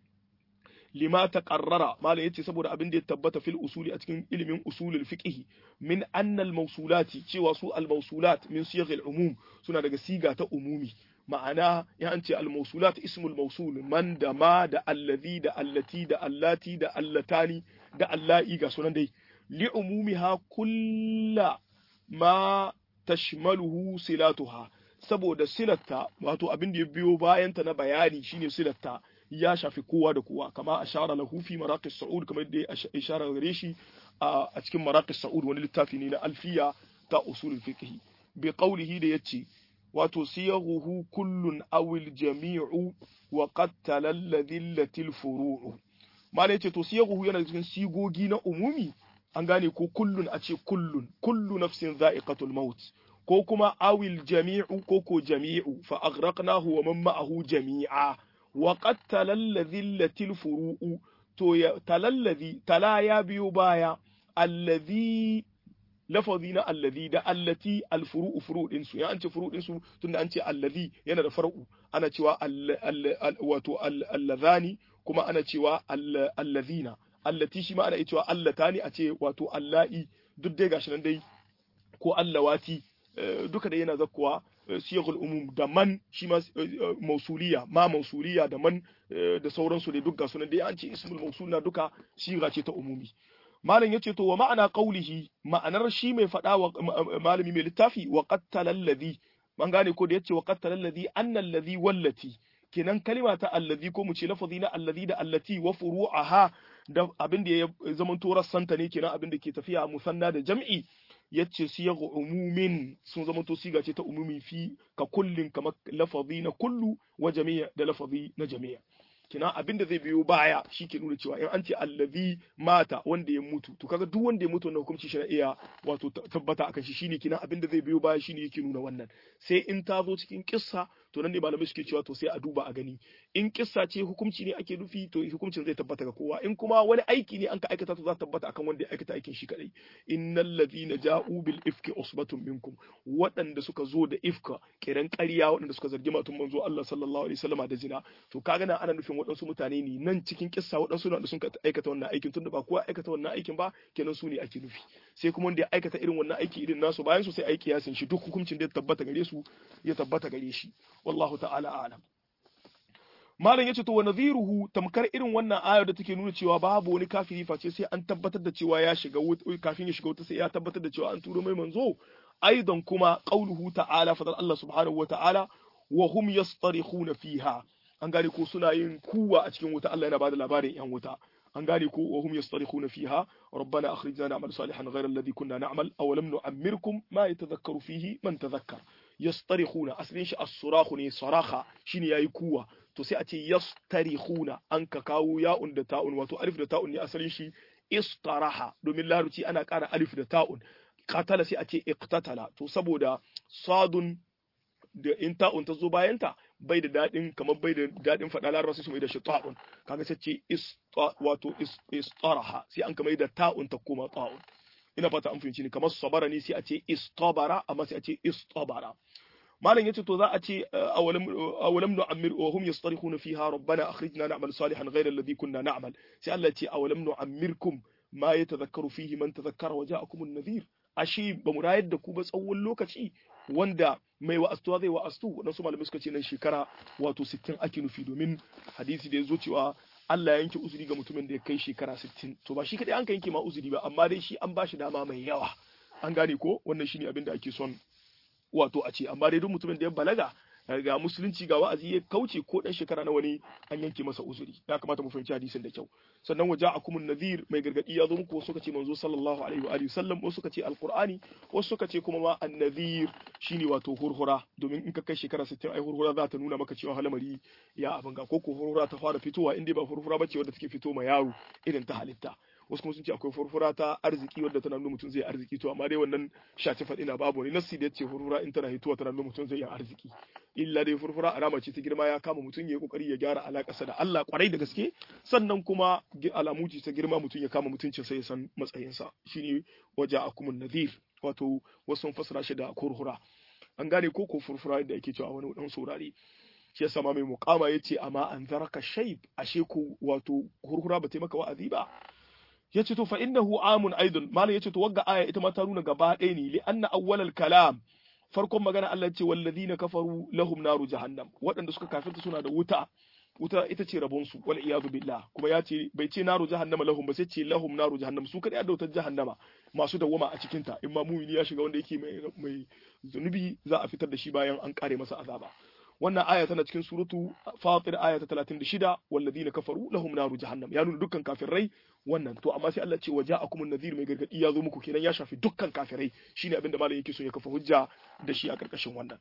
lima taqarrara malam yace saboda abin da ya tabbata fil usuli a cikin ilimin usulul fiqh min anna al mawsulati cewa su al mawsulat min siyagh al umum suna daga siga ta umumi ma'ana ya an ce al mawsulat ismul mawsul man da ma da allazi da allati da allati da allatani da allahi ga sunan dai li umumiha kulla ma tashmaluhu silatuha saboda silatta wato abin da ya biyo bayan ta na bayani shine silatta ya shafi kowa da kowa kama ashara lahu fi maraqis sa'ud kamar da ya ishara gare shi a cikin maraqis sa'ud wani littafi ne na alfiya ta usulul fiqh bi qawlihi da yace wato siyaghuhu kullun awil jami'u wa qad talalladhi latil furu'u mala yace to siyaghuhu yana cikin sigogi na umumi an gane ko kullun a ce kullun kullu nafsin za'iqatul maut ko kuma awil jami'u ko ko jami'u fa aghraqnahu wa man ma'ahu jami'a wa qad talalladhi latil furu'u to ya talalladhi tala ya biyo baya alladhi lafazi na allazi da allati alfuru'u furu din su ya an ce furu din su tunda an ce allazi yana da far'u ana cewa wato allazani kuma ana cewa allazina allati shi ma ana cewa allatani a ce wato allahi duk dai gashi nan dai ko allawati duka da yana zakkuwa siyagul umum da man shi ma mausuliya ma mausuliya da man da sauransu dai duk gasu nan dai an ce ismul mausul na duka shiga ce ta umumi malam yace to wa ma'ana qaulihi ma'anar shi mai faɗa wa malami mai littafi wa qattala alladhi man gane ko da yace wa qattala alladhi anna alladhi wallati kenan kalima ta alladhi ko mu ce lafazi na alladhi da allati wa furu'aha da abin da ya zaman to rassanta ne kenan abin da ke tafiya musanna da jam'i yace siyaghu umumin sun zama to siga ce ta umumi fi ka kullin kamar lafazi na kullu wa jami'a da lafazi na jami'a kina abin da zai biyo baya shi ke nuna cewa in an ce allazi mata wanda ya mutu to kaga duk wanda ya mutu wannan hukunci shi na iya wato tabbata akan shi shine kina abin da zai biyo baya shine yake nuna wannan sai in ta zo cikin kissa to nan ne malamai suke cewa to sai a duba a gani in kissa ce hukunci ne ake nufi to hukuncin zai tabbata ga kowa in kuma wani aiki ne an ka aikata to za ta tabbata akan wanda ya aikata aikin shi kadai innal ladhina ja'u bil ifki usbatun minkum waɗanda suka zo da ifka kiran ƙarya waɗanda suka zargi matun manzo Allah sallallahu alaihi wasallama da zina to kaga nan ana nufin waɗansu mutane ne nan cikin kissa waɗansu da sun aikata wannan aikin tunda ba kowa aikata wannan aikin ba kenan su ne ake nufi sai kuma wanda ya aikata irin wannan aiki irin nasu bayan su sai aiki ya shi duk hukuncin da ya tabbata gare su ya tabbata gare shi wallahu ta'ala a'lam malam yace to wa nadhiruhu tamkar irin wannan ayar da take nuna cewa babu wani kafiri face sai an tabbatar da cewa ya shiga kafin ya shiga wuta sai ya tabbatar da cewa an turo mai manzo aidan kuma qauluhu ta'ala fadal Allah subhanahu wa ta'ala wa hum yastarikhuna fiha an gane ko suna yin kuwa a cikin wuta Allah yana bada labarin yan wuta an gane ko wa hum yastarikhuna fiha rabbana akhrijna na'mal salihan ghayra alladhi kunna na'mal aw lam nu'ammirkum ma yatadhakkaru fihi man tadhakkar yastarikhuna aslin shi as-surakhu ne saraha shine yayi kuwa to sai a ce yastarikhuna an ka kawo ya'un da ta'un wato alif da ta'un ne asalin shi istaraha domin larabci ana ƙara alif da ta'un qatala sai a ce iqtatala to saboda sadun da in ta'un ta zo bayanta bai da daɗin kamar bai da daɗin faɗa laraba sai su mai da shi ta'un kaga sai ce wato istaraha sai an kamar da ta'un ta koma ta'un ina fata an fahimci ne kamar sabara ne sai a ce istabara amma sai a ce istabara malam yace to za a ce awalam awalam nu'ammir wa hum yastarikhuna fiha rabbana akhrijna na'mal salihan ghayra alladhi kunna na'mal sai Allah ya ce awalam nu'ammirkum ma yatadhakkaru fihi man tadhakkara wa ja'akum an-nadhir ashe ba mu rayar da ku ba tsawon lokaci wanda mai wa'astuwa zai wa'astu waɗansu malamai suka ce nan shekara wato 60 ake nufi domin hadisi da ya zo cewa Allah ya yanke uzuri ga mutumin da ya kai shekara 60 to ba shi kadai an ka yanke ma uzuri ba amma dai shi an ba shi dama mai yawa an gane ko wannan shine abin da ake son wato a ce amma dai duk mutumin da ya balaga ga musulunci ga wa'azi ya kauce ko dan shekara na wani an yanke masa uzuri ya kamata mu fahimci hadisin da kyau sannan waja akumun nadhir mai gargadi ya zo muku wasu suka ce manzo sallallahu alaihi wa alihi sallam wasu suka ce alqur'ani wasu suka ce kuma ma annadhir shine wato hurhura domin in ka kai shekara 60 ai hurhura za ta nuna maka cewa halamari ya abin ga ko ko hurhura ta fara fitowa inda ba hurhura bace wadda take fito ma yaro irin ta halitta wasu kuma sun ce akwai furfura ta arziki wadda tana nuna mutum zai arziki to amma dai wannan shaci faɗi na babu ne nassi da yace furfura in tana hituwa tana nuna mutum zai yi arziki illa dai furfura alama ce ta girma ya kama mutum ya yi kokari ya gyara alakarsa da Allah kwarai da gaske sannan kuma alamu ce ta girma mutum ya kama mutuncin sai ya san matsayinsa shine waja akumun nadhir wato wasu sun fassara shi da kurhura an gane ko ko furfura da ake cewa wani dan saurare shi yasa ma mai muqama yace amma an zaraka shayb ashe ko wato hurhura ba ta maka wa'azi ba yace to fa innahu amun aidan malam yace to wagga aya ita ma ta nuna gaba ɗaya ne li anna awwalal kalam farkon magana Allah ce walladhina kafaru lahum naru jahannam waɗanda suka kafirta suna da wuta wuta ita ce rabon su wal iyadu billah kuma ya ce bai ce naru jahannama lahum ba sai ce lahum naru jahannam su kadai da wutar jahannama masu dawwama a cikin ta in ma mumini ya shiga wanda yake mai mai zunubi za a fitar da shi bayan an kare masa azaba wannan aya tana cikin suratu fatir aya ta 36 walladina kafaru lahum naru jahannam ya nuna dukkan kafirai wannan to amma sai Allah ce waja'akum an-nadhir mai gargadi ya zo muku kenan ya shafi dukkan kafirai shine abinda malam yake so ya kafa hujja da shi a karkashin wannan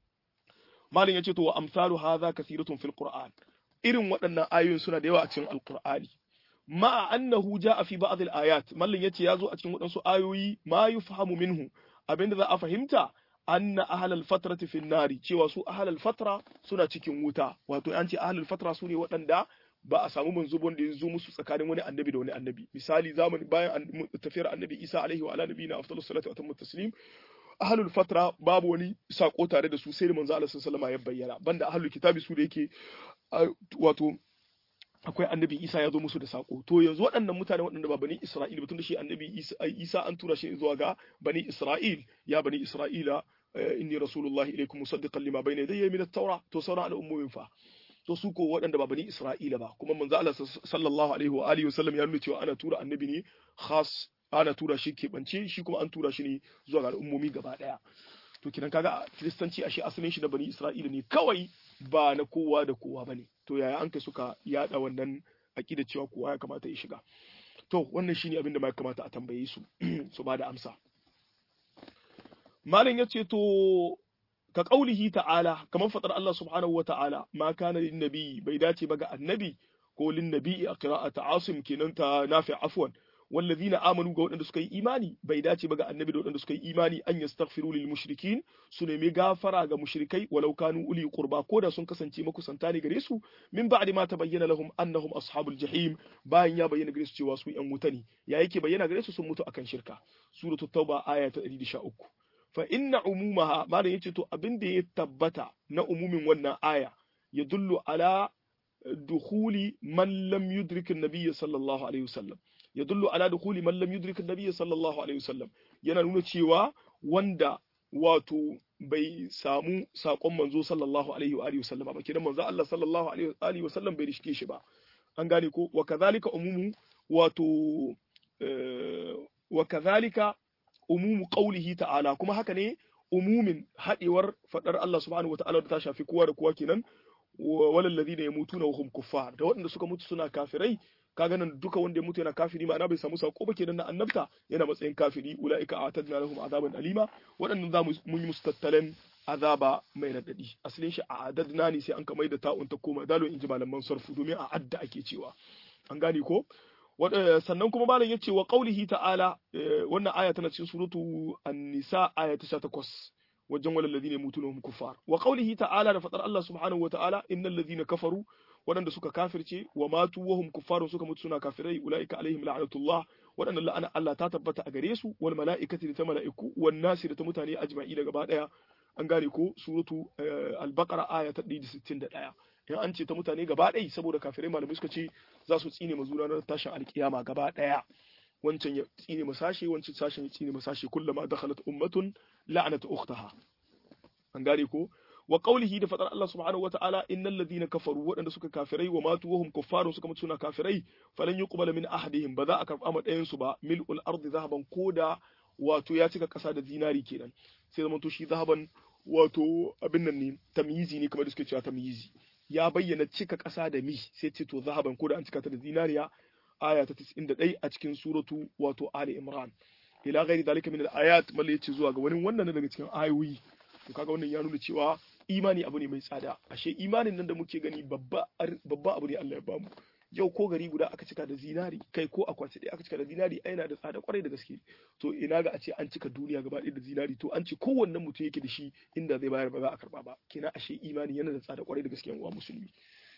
malam yace to wa amsalu hadha kathiratun fil qur'an irin waɗannan ayoyin suna da yawa a cikin alqur'ani ma annahu ja'a fi ba'd al-ayat mallan yace ya zo a cikin waɗansu ayoyi ma yufhamu minhu abinda za a fahimta anna ahlal fatrati fin nari cewa su ahlal fatra suna cikin wuta wato an ce ahlal fatra su ne waɗanda ba a samu manzubon da ya zo musu tsakanin wani annabi da wani annabi misali zamani bayan tafiyar annabi Isa alaihi wa ala nabiyina afdalus salatu wa atammu taslim ahlul fatra babu wani sako tare da su sai da manzo Allah sallallahu alaihi ya bayyana banda ahlul kitabi su da yake wato akwai annabi Isa ya zo musu da sako to yanzu waɗannan mutane waɗanda ba bani Isra'il ba tun da shi annabi Isa an tura shi zuwa ga bani Isra'il ya bani Isra'ila inni rasulullahi ilaikum musaddiqan lima bayna yadayya min at-taura to sauran al'ummomin fa to su ko waɗanda ba bani Isra'ila ba kuma manzo Allah sallallahu alaihi wa alihi wasallam ya nuna cewa ana tura annabi ne khas ana tura shi keɓance shi kuma an tura shi ne zuwa ga al'ummomi gaba ɗaya to kidan kaga kiristanci ashe asalin shi na bani Isra'ila ne kawai ba na kowa da kowa bane to yaya an kai suka yada wannan aqida cewa kowa ya kamata ya shiga to wannan shine abin da ma kamata a tambaye su su ba da amsa malam yace to ka kaulihi ta'ala kamar fadar Allah subhanahu wa ta'ala ma kana lin nabi bai dace ba ga annabi ko lin nabi a qira'at asim kenan ta nafi afwan wallazina amanu ga waɗanda suka yi imani bai dace ba ga annabi da waɗanda suka yi imani an yastaghfiru lil mushrikin su nemi gafara ga mushrikai walau kanu uli qurba ko da sun kasance makusanta ne gare su min ba'di ma tabayyana lahum annahum ashabul jahim bayan ya bayyana gare su cewa su yan wuta ne ya yake bayyana gare su sun mutu akan shirka suratul tauba aya ta 113 fa inna umumaha malam yace to abin da ya tabbata na umumin wannan aya yadullu ala dukhuli man lam yudrik an-nabiy sallallahu alaihi wasallam yadullu ala dukhuli man lam yudrik an-nabiy sallallahu alaihi wasallam yana nuna cewa wanda wato bai samu sakon manzo sallallahu alaihi wa alihi wasallam ba kidan manzo Allah sallallahu alaihi wa alihi wasallam bai rishke shi ba an gane ko wa kadhalika umumu wato wa kadhalika umumu qawlihi ta'ala kuma haka ne umumin hadewar fadar Allah subhanahu wa ta'ala da ta shafi kowa da kowa kenan walal ladina yamutuna wa hum kuffar da waɗanda suka mutu suna kafirai kaga nan duka wanda ya mutu yana kafiri ma'ana bai samu sako ba kenan na annabta yana matsayin kafiri ulaika a'tadna lahum azaban alima waɗannan za mun yi musu tattalen azaba mai radadi asalin shi a'adadna ne sai an ka mai da ta'un ta koma dalo in ji malaman sarfu domin a adda ake cewa an gane ko sannan kuma malam yace wa qaulihi ta'ala wannan aya tana cikin suratu an-nisa aya ta 18 wajen walal ladina yamutuna hum kuffar wa qawlihi ta'ala da fadar Allah subhanahu wa ta'ala innal ladina kafaru wadanda suka kafirce wa matu wa hum kuffarun suka mutu suna kafirai ulaika alaihim la'natullah wadannan la'ana Allah ta tabbata a gare su wal mala'ikati da ta mala'iku wan nasi da ta mutane ajma'i da gaba daya an gane ko suratu al-baqara aya ta 161 in an ce ta mutane gaba ɗaya saboda kafirai malamai suka ce za su tsine mazuna na tashin alkiyama gaba ɗaya wancan ya tsine masashe wancan sashen ya tsine masashe kullama dakhalat ummatun la'anat ukhtaha an gane ko wa qawlihi da fadar Allah subhanahu wa ta'ala innal ladina kafaru waɗanda suka kafirai wa matu wahum kuffarun suka mutu suna kafirai falan yuqbala min ahadihim ba za a karɓa ma ɗayan su ba mil'ul ardi zahaban koda wato ya cika ƙasa da zinari kenan sai zama to shi zahaban wato abin nan ne tamyizi ne kamar da suke cewa tamyizi ya bayyana cika ƙasa da mi sai ce to zahaban koda an cika ta da zinariya aya ta 91 a cikin suratu wato Ali Imran ila ghairi dalika min al-ayat mal yace zuwa ga wani wannan daga cikin ayoyi to kaga wannan ya nuna cewa imani abu ne mai tsada ashe imanin nan da muke gani babba babba abu ne Allah ya bamu yau ko gari guda aka cika da zinari kai ko akwati ɗaya aka cika da zinari ai yana da tsada kwarai da gaske to ina ga a ce an cika duniya gaba ɗaya da zinari to an ce kowannen mutum yake da shi inda zai bayar ba za a karba ba kina ashe imani yana da tsada kwarai da gaske yan uwa musulmi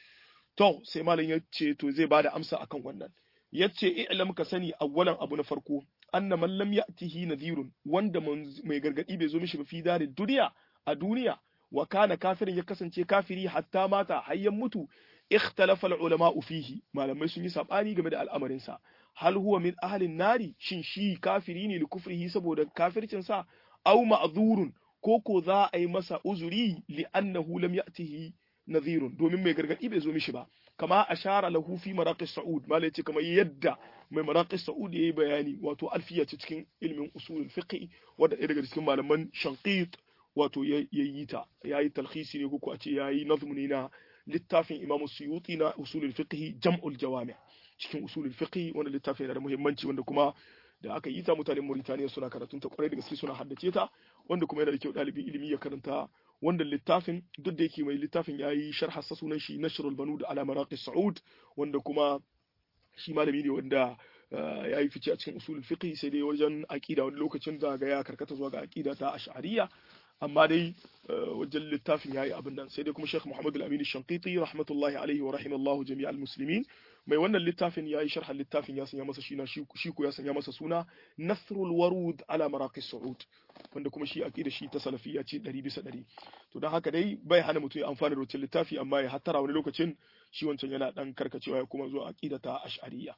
to sai malam ya ce to zai bada amsa akan wannan yace i'lam ka sani awwalan abu na farko anna man lam ya'tihi nadhirun wanda mai gargadi bai zo mishi ba fi dari duniya a duniya wa kana kafirin ya kasance kafiri hatta mata hayyan mutu ikhtalafa ulama fihi malamai sun yi sabani game da al'amarin sa hal huwa min ahlin nari shin shi kafiri ne likufrihi saboda kafircin sa aw ma'zurun ko ko za a yi masa uzuri li annahu lam ya'tihi nadhirun domin mai gargadi bai zo mishi ba kama ashara lahu fi maraqis sa'ud malai ce kamar yadda mai maraqis sa'ud yayi bayani wato alfiya ce cikin ilmin usulul fiqh wanda ɗaya daga cikin malaman shanqit wato yayi ta yayi talkhisi ne ko a ce yayi nazmu ne na littafin imamu suyuti na usulul fiqh jam'ul jawami cikin usulul fiqh wanda littafin yana da muhimmanci wanda kuma da aka yi ta mutanen Mauritania suna karatun ta kwarai da gaske suna haddace ta wanda kuma yana da kyau ɗalibin ilimi ya karanta wanda littafin duk da yake mai littafin ya yi sharha sa sunan shi nashrul banud ala maraqi saud wanda kuma shi malami ne wanda ya yi fice a cikin usulul fiqh sai dai wajen aqida wani lokacin da ga ya karkata zuwa ga aqida ta ash'ariyya amma dai wajen littafin yayi abin nan sai dai kuma Sheikh Muhammad Al-Amin Shanqiti rahmatullahi alaihi wa rahimallahu jami'al muslimin mai wannan littafin yayi sharhan littafin ya sanya masa shina shi ko ya sanya masa suna Nasrul Warud ala Maraqis Saud wanda kuma shi aqida shi ta salafiyya ce 100 bisa 100 to dan haka dai bai hana mutum ya amfana da wancan littafi amma ya hattara wani lokacin shi wancan yana dan karkacewa ya kuma zuwa aqida ta ash'ariyya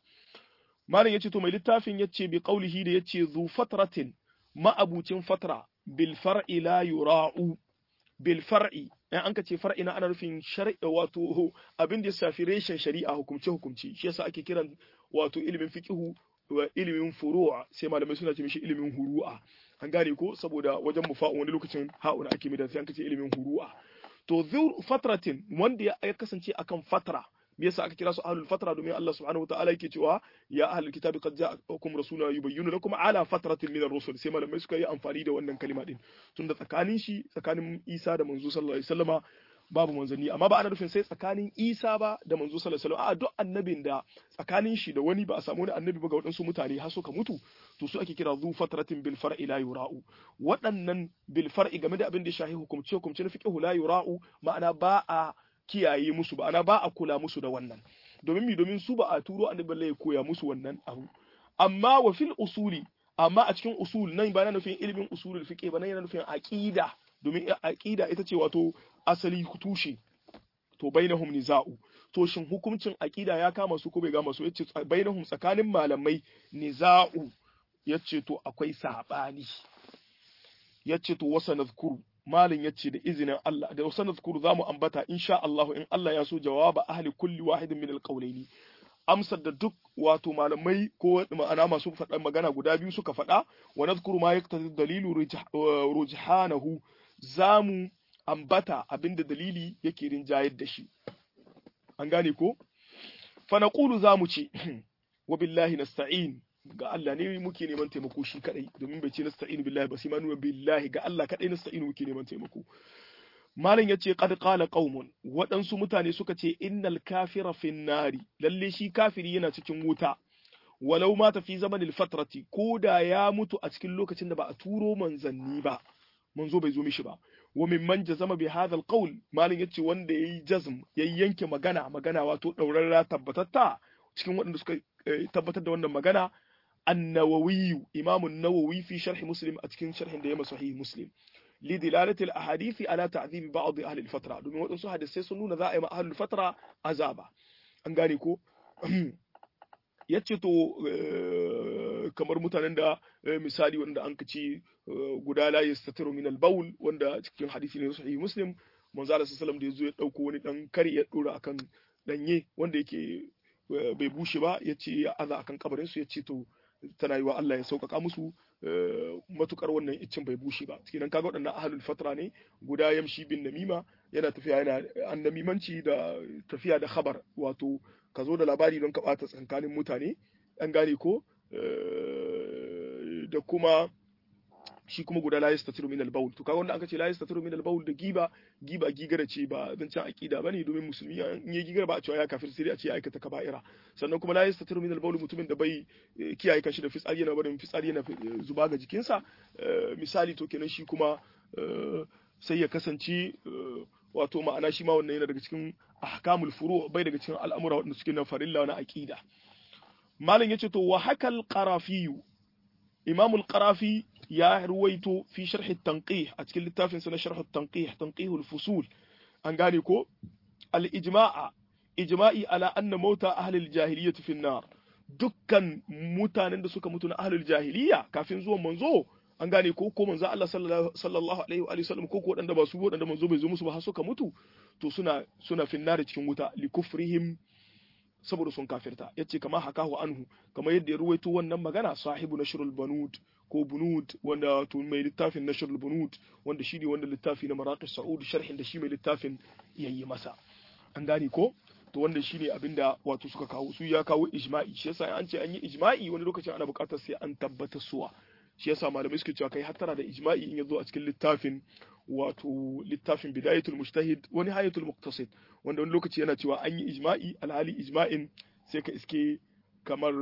malam yace to mai littafin yace bi qaulihi da yace zu fatratin ma'abucin fatra bil far'i la yura'u bil far'i in an ka ce far'i na ana nufin shari'a wato abin da ya shafi reshen shari'a hukumce hukumci shi yasa ake kiran wato ilimin fiqhu wa ilimin furu'a sai malamai suna ce mishi ilimin huru'a an gane ko saboda wajen mufa'un wani lokacin ha'una ake mai da sai an ka ce ilimin huru'a to zur fatratin wanda ya kasance akan fatra me yasa aka kira su ahlul fatra domin Allah subhanahu wataala yake cewa ya ahlul kitabi qad ja'akum rasuluna yubayyinu lakum ala fatratin min ar-rusul sai malamai suka yi amfani da wannan kalima din tunda tsakanin shi tsakanin Isa da manzo sallallahu alaihi wasallama babu manzanni amma ba ana nufin sai tsakanin Isa ba da manzo sallallahu alaihi wasallam a duk annabin da tsakanin shi da wani ba a samu wani annabi ba ga waɗansu mutane har suka mutu to su ake kira zu fatratin bil far'i la yura'u waɗannan bil far'i game da abin da shahi hukumce hukumce na fiqhu la yura'u ma'ana ba a kiyaye musu ba ana ba a kula musu da wannan domin mi domin su ba a turo annabi balle ya koya musu wannan abu amma wa fil usuli amma a cikin usul nan ba na nufin ilimin usulul fiqh ba nan yana nufin aqida domin aqida ita ce wato asali tushe to bainahum niza'u to shin hukuncin aqida ya kama su ko bai gama su yace bainahum tsakanin malamai niza'u yace to akwai sabani yace to wasa nazkuru malin yace da izinin Allah da wasa nazkuru zamu ambata insha Allah in Allah ya so jawaba ahli kulli wahidin min alqawlaini amsar da duk wato malamai ko ma'ana masu faɗa magana guda biyu suka faɗa wa nadhkuru ma yaqtadi dalilu rujhanahu zamu ambata abinda dalili yake rinjayar da shi an gane ko fa naqulu zamu ce wa billahi nasta'in ga Allah ne muke neman taimako shi kadai domin bai ce nasta'inu billahi ba sai ma nuna billahi ga Allah kadai nasta'inu muke neman taimako malam yace qad qala qaumun waɗansu mutane suka ce innal kafira fin nari lalle shi kafiri yana cikin wuta walau mata fi zamanil fatrati ko da ya mutu a cikin lokacin da ba a turo manzanni ba manzo bai zo mishi ba wa mimman jazama bi hadha alqawl malam yace wanda yayi jazm yayi yanke magana magana wato daurarra tabbatatta cikin waɗanda suka tabbatar da wannan magana an-nawawi imamu an-nawawi fi sharh muslim a cikin sharhin da ya sahih muslim لدلالة الأحاديث على تعذيب بعض أهل الفترة domin waɗansu hadisai sun nuna za a yi ma ahlul fatra azaba an gane ko yace to kamar mutanen da misali wanda an kaci guda la yastatiru min al-bawl wanda cikin hadisi ne sahih muslim manzo Allah sallallahu da yazo ya dauko wani dan kari ya dora akan danye wanda yake bai bushe ba yace ya aza akan kabarin su yace to tana yi wa Allah ya sauƙaƙa musu matukar wannan iccin bai bushe ba kenan kaga waɗannan ahlul fatra ne guda yamshi bin namima yana tafiya yana annamimanci da tafiya da khabar wato ka zo da labari don ka ɓata tsakanin mutane an gane ko da kuma shi kuma guda la yastatiru min al-bawl to kaga wanda aka ce la yastatiru min al-bawl da giba giba gigara ce ba zancen aqida bane domin musulmi in ya gigara ba a cewa ya kafir sai a ce ya aikata kaba'ira sannan kuma la yastatiru min al-bawl mutumin da bai kiyaye kanshi da fitsari yana barin fitsari yana zuba ga jikinsa misali to kenan shi kuma sai ya kasance wato ma'ana shi ma wannan yana daga cikin ahkamul furu bai daga cikin al'amura wanda suke na farilla na aqida malam yace to wa hakal qarafiyu imam al-qarafi ya ruwaito fi sharh at-tanqih a cikin littafin sa na sharh at-tanqih tanqih al-fusul an gane ko al-ijma'a ijma'i ala anna mauta ahli al-jahiliyyah fi an-nar dukkan mutanen da suka mutu na ahli al-jahiliyya kafin zuwan manzo an gane ko ko manzo Allah sallallahu alaihi wa sallam ko ko wadanda ba su wadanda manzo bai zo musu ba har suka mutu to suna suna finnar cikin wuta li kufrihim saboda sun kafirta yace kama hakahu anhu kamar yadda ya ruwaito wannan magana sahibu nashrul banud ko bunud wanda to mai littafin nashrul bunud wanda shine wanda littafi na maraqis saud sharhin da shi mai littafin yayi masa an gane ko to wanda shine abinda wato suka kawo su ya kawo ijma'i shi yasa an ce an yi ijma'i wani lokacin ana buƙatar sai an tabbata suwa shi yasa malamai suke cewa kai hattara da ijma'i in yazo a cikin littafin wato littafin bidayatul mujtahid wani hayatul muqtasid wanda wani lokaci yana cewa an yi ijma'i alhali ijma'in sai ka iske kamar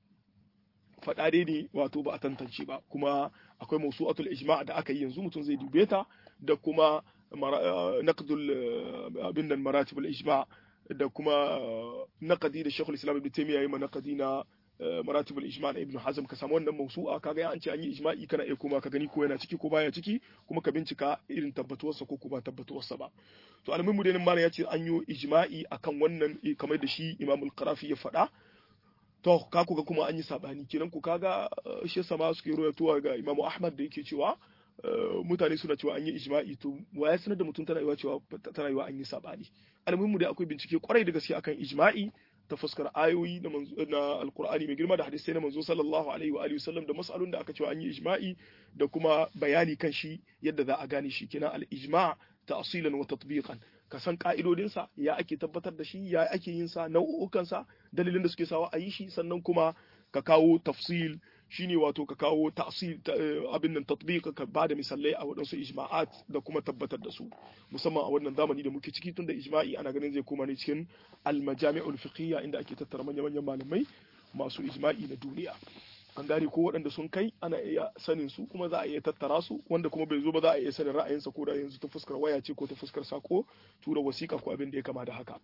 faɗa ne wato ba a tantance ba kuma akwai mawsu'atul ijma' da aka yi yanzu mutum zai dube ta da kuma naqdul abin nan maratibul ijma' da kuma naqdi da Sheikhul Islam Ibn Taymiyyah yayi naqdi na maratibul ijma' na Ibn Hazm ka samu wannan mawsu'a kaga ya an ce an yi ijma'i kana iya kuma ka gani ko yana ciki ko baya ciki kuma ka bincika irin tabbatuwarsa ko kuma tabbatuwarsa ba to almuhimu dai malam ya ce an yi ijma'i akan wannan kamar da shi Imam al-Qarafi ya faɗa to ka kuga kuma an yi sabani kenan ku kaga shi yasa ma suke royatuwa ga Imam Ahmad da yake cewa mutane suna cewa an yi ijma'i to wa ya sanar da mutum tana yiwa cewa tana yiwa an yi sabani almuhimu dai akwai bincike kwarai da gaske akan ijma'i ta fuskar ayoyi na na alqur'ani mai girma da hadisai na manzo sallallahu alaihi wa alihi wasallam da mas'alun da aka cewa an yi ijma'i da kuma bayani kan shi yadda za a gane shi kenan al-ijma' ta'silan wa tatbiqan ka san ka'idodinsa ya ake tabbatar da shi ya ake yin sa nau'ukan sa dalilin da suke sawa a yi shi sannan kuma ka kawo tafsil shine wato ka kawo ta'sil abin nan tatbiq ka bada misalai a wadansu ijma'at da kuma tabbatar da su musamman a wannan zamani da muke ciki tunda ijma'i ana ganin zai koma ne cikin al-majami'ul fiqhiyya inda ake tattara manyan manyan malamai masu ijma'i na duniya an gane ko waɗanda sun kai ana iya sanin su kuma za a iya tattara su wanda kuma bai zo ba za a iya sanin ra'ayinsa ko da yanzu ta fuskar waya ce ko ta fuskar sako tura wasiƙa ko abin da ya kama da haka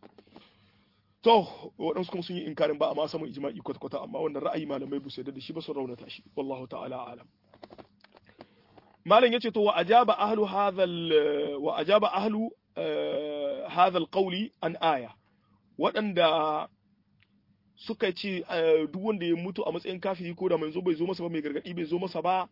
to waɗansu kuma sun yi inkarin ba a ma samun ijma'i kwata-kwata amma wannan ra'ayi malamai bu sai da shi ba sun raunata shi wallahu ta'ala alam malam yace to wa ajaba ahlu hadhal wa ajaba ahlu hadhal qawli an aya waɗanda suka ce duk wanda ya mutu a matsayin kafiri ko da manzo bai zo masa ba mai gargadi bai zo masa ba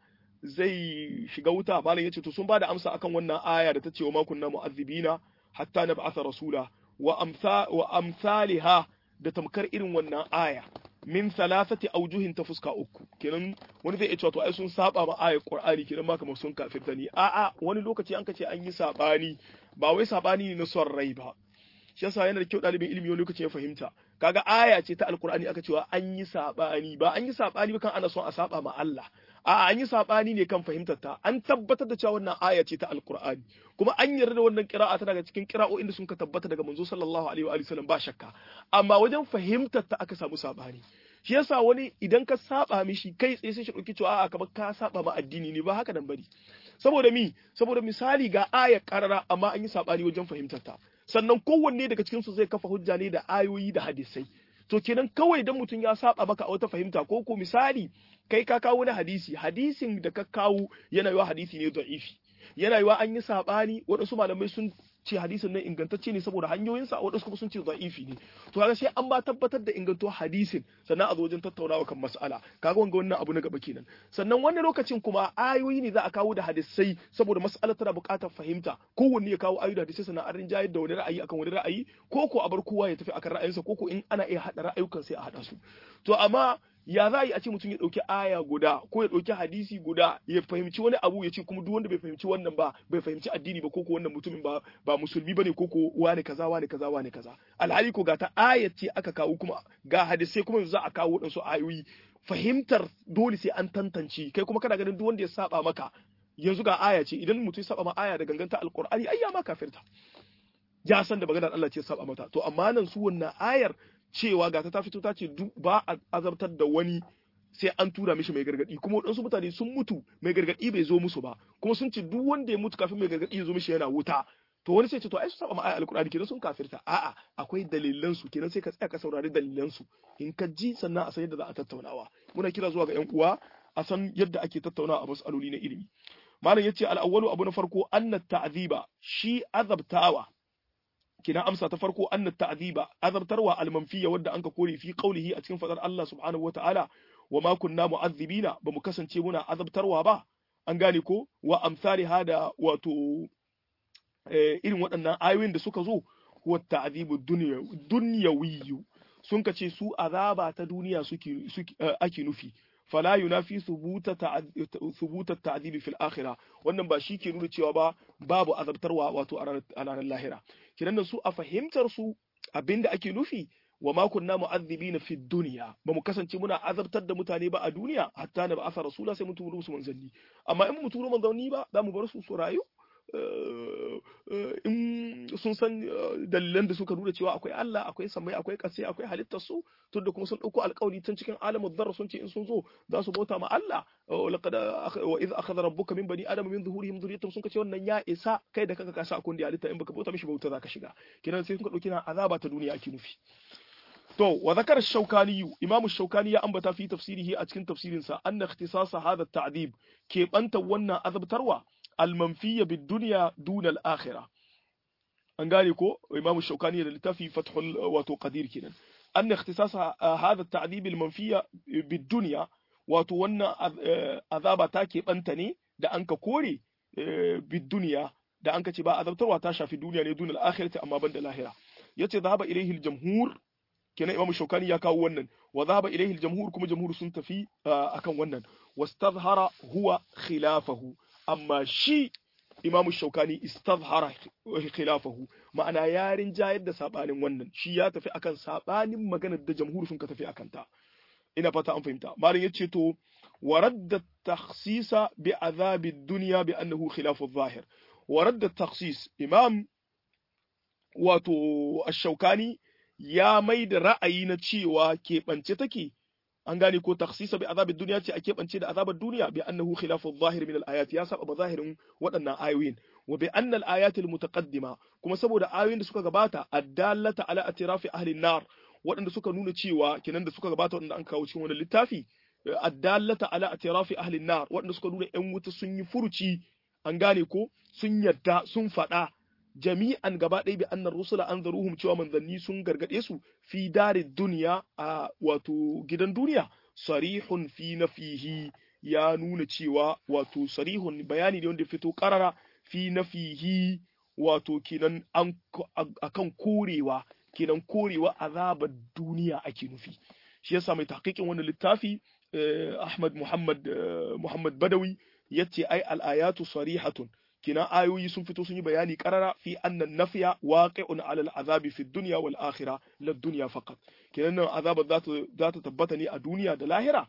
zai shiga wuta malam yace to sun bada amsa akan wannan aya da ta ce wa ma kunna mu'azzibina hatta nab'atha rasula wa amsa wa amsalha da tamkar irin wannan aya min thalathati awjuhin ta fuska uku kenan wani zai iya cewa to ai sun saba ma ayar qur'ani kenan ma kamar sun kafirta ni a'a wani lokaci an kace an yi sabani ba wai sabani ne na son rai ba shi yasa yana da kyau ɗalibin ilimi wani lokaci ya fahimta kaga aya ce ta alkur'ani aka cewa an yi sabani ba an yi sabani ba kan ana son a saba ma Allah a an yi sabani ne kan fahimtar ta an tabbatar da cewa wannan aya ce ta alkur'ani kuma an yarda da wannan qira'a ta daga cikin qira'o'in da sun ka tabbata daga manzo sallallahu alaihi wa sallam ba shakka amma wajen fahimtar ta aka samu sabani shi yasa wani idan ka saba mishi kai tsaye sai shi dauki cewa a'a kamar ka saba ma addini ne ba haka nan bari saboda mi saboda misali ga aya karara amma an yi sabani wajen fahimtar ta sannan kowanne daga cikin su zai kafa hujja ne da ayoyi da hadisai to kenan kawai dan mutum ya saba maka a wata fahimta ko ko misali kai ka kawo na hadisi hadisin da ka kawo yana yiwa hadisi ne da'ifi yana yiwa an yi sabani waɗansu malamai sun ce hadisin nan ingantacce ne saboda hanyoyinsa waɗansu kuma sun ce da'ifi ne to kaga sai an ba tabbatar da inganto hadisin sannan a zo wajen tattaunawa kan mas'ala kaga wanga wannan abu na gaba kenan sannan wannan lokacin kuma ayoyi ne za a kawo da hadisai saboda mas'alar tana buƙatar fahimta kowanne ya kawo ayoyi da hadisai sannan an rinjayar da wani ra'ayi akan wani ra'ayi ko ko a bar kowa ya tafi akan ra'ayinsa ko ko in ana iya haɗa ra'ayukan sai a haɗa su to amma ya za a yi a ce mutum ya ɗauki aya guda ko ya ɗauki hadisi guda ya fahimci wani abu ya ce kuma duk wanda bai fahimci wannan ba bai fahimci addini ba ko ko wannan mutumin ba ba musulmi bane ko ko wani kaza wani kaza wani kaza alhali ko ga ta ayat ce aka kawo kuma ga hadisai kuma za a kawo waɗansu ayoyi fahimtar dole sai an tantance kai kuma kana ganin duk wanda ya saba maka yanzu ga aya ce idan mutum ya saba ma aya da ganganta alqur'ani ai ya ma kafirta ya san da maganar Allah ce saba mata to amma nan su wannan ayar cewa ga ta fito ta ce ba a azabtar da wani sai an tura mishi mai gargadi kuma waɗansu mutane sun mutu mai gargadi bai zo musu ba kuma sun ce duk wanda ya mutu kafin mai gargadi ya zo mishi yana wuta to wani sai ce to ai su saba ma ayar alkur'ani kenan sun kafirta a'a akwai dalilan su kenan sai ka tsaya ka saurari dalilan su in ka ji sannan a san yadda za a tattaunawa muna kira zuwa ga yan uwa a san yadda ake tattaunawa a mas'aloli na ilimi malam yace al-awwalu abu na farko anna ta'ziba shi azabtawa kina amsa ta farko anna ta'ziba azabtarwa al-manfiya wadda anka kore fi qawlihi a cikin fadar Allah subhanahu wata'ala wa ma kunna mu'azzibina ba mu kasance muna azabtarwa ba an gane ko wa amsali hada wato irin waɗannan ayoyin da suka zo wa ta'zibu dunyawiyyu sun kace su azaba ta duniya suke ake nufi fala yunafi thubuta thubuta ta'dibi fil akhirah wannan ba shi ke nuna cewa ba babu azabtarwa wato a ranar lahira kiran da su a fahimtar su abinda ake nufi wa ma kunna mu'adhibina fi dunya ba mu kasance muna azabtar da mutane ba a duniya hatta na ba asa rasula sai mu turo musu manzanni amma in mu turo manzanni ba za mu bar su su rayu in sun san dalilan da suka nuna cewa akwai Allah akwai samai akwai kasai akwai halittar su tun da kuma sun dauko alƙawari tun cikin alamin zarra sun ce in sun zo za su bauta ma Allah laqad wa idh akhadha rabbuka min bani adama min zuhurihim dhurriyyatahum sun ce wannan ya isa kai da kanka ka sa akun da halitta in baka bauta mishi bauta zaka shiga kiran sai sun ka dauki na azaba ta duniya ake nufi to wa zakar shaukani imamu shaukani ya ambata fi tafsirihi a cikin tafsirinsa anna ikhtisasa hadha at-ta'dib ke banta wannan azabtarwa المنفية بالدنيا دون الآخرة an gane ko imam shaukani da littafi fathul wato qadir kenan an ikhtisas hadha at-ta'dib al-manfiya bid-dunya wato wannan azaba ta ke banta ne da an ka kore bid-dunya da an ka ce ba azabtarwa ta shafi duniya ne dunal akhirati amma banda lahira yace zahaba ilayhi al-jamhur kenan imam shaukani ya kawo wannan wa zahaba ilayhi al-jamhur kuma jamhur sun tafi akan wannan wastazhara huwa khilafahu amma shi Imam Shaukani istazhara khilafahu ma'ana yarin jayar da sabanin wannan shi ya tafi akan sabanin maganar da jamhur sun ka tafi akan ta ina fata an fahimta malam yace to wa radda takhsisa bi azabi dunya bi annahu khilafu adh-dhahir wa radda takhsis imam wato ash-shawkani ya mai da ra'ayi na cewa keɓance take an gane ko takhsisa bi azabid duniya ce a keɓance da azabar duniya bi annahu khilafu adh-dhahir min al-ayat ya saba zahirin waɗannan ayoyin wa bi anna al-ayat al-mutaqaddima kuma saboda ayoyin da suka gabata addallata ala atirafi ahli an-nar waɗanda suka nuna cewa kenan da suka gabata waɗanda an kawo cikin wannan littafi addallata ala atirafi ahli an-nar waɗanda suka nuna ƴan wuta sun yi furuci an gane ko sun yadda sun faɗa jami'an gaba ɗaya bi annar rusula an zaruhum cewa manzanni sun gargaɗe su fi darin duniya a wato gidan duniya sarihun fi nafihi ya nuna cewa wato sarihun bayani ne wanda fito karara fi nafihi wato kenan an akan korewa kenan korewa azabar duniya ake nufi shi yasa mai tahqiqin wannan littafi Ahmad Muhammad Muhammad Badawi yace ai al-ayatu sarihatun kina ayoyi sun fito sun yi bayani karara fi annan nafiya waqi'un 'ala al'azabi fi dunya wal akhirah la dunya faqat kinan nan azabar za ta za ta tabbata ne a duniya da lahira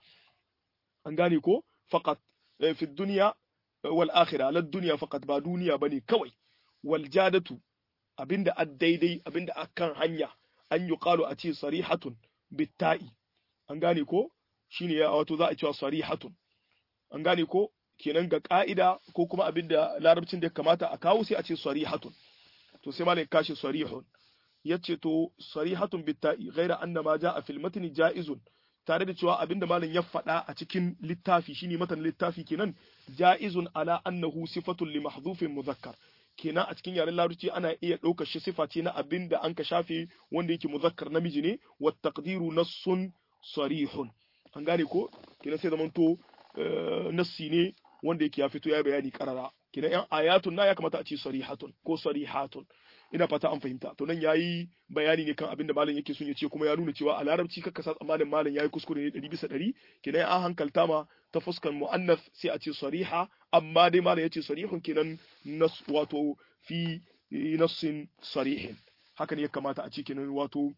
an gane ko faqat fi dunya wal akhirah la dunya faqat ba duniya bane kawai wal jadatu abinda ad daidai abinda akan hanya an yi qalu a ce sarihatun bitta'i an gane ko shine ya wato za a cewa sarihatun an gane ko kenan ga ka'ida ko kuma abin da larabcin da ya kamata a kawo sai a ce sarihatun to sai malam kashi sarihun yace to sarihatun bitta'i ghaira anna ma ja'a fil matni ja'izun tare da cewa abinda malam ya faɗa a cikin littafi shine matan littafi kenan ja'izun ala annahu sifatun li mahdhufin muzakkar kenan a cikin yaren larabci ana iya ɗaukar shi sifa ce na abin da an ka shafe wanda yake muzakkar namiji ne wa taqdiru nassun sarihun an gane ko kenan sai zamanto nassi ne wanda yake ya fito ya bayani karara kina yan ayatun na ya kamata a ce sarihatun ko sarihatun ina fata an fahimta to nan yayi bayani ne kan abin da malam yake son ya ce kuma ya nuna cewa a larabci kakka sa tsammanin malam yayi kuskure ne 100 bisa 100 kina an hankalta ma ta fuskan muannas sai a ce sariha amma dai malam yace sarihun kenan nas wato fi nassin sarihin haka ne ya kamata a ce kenan wato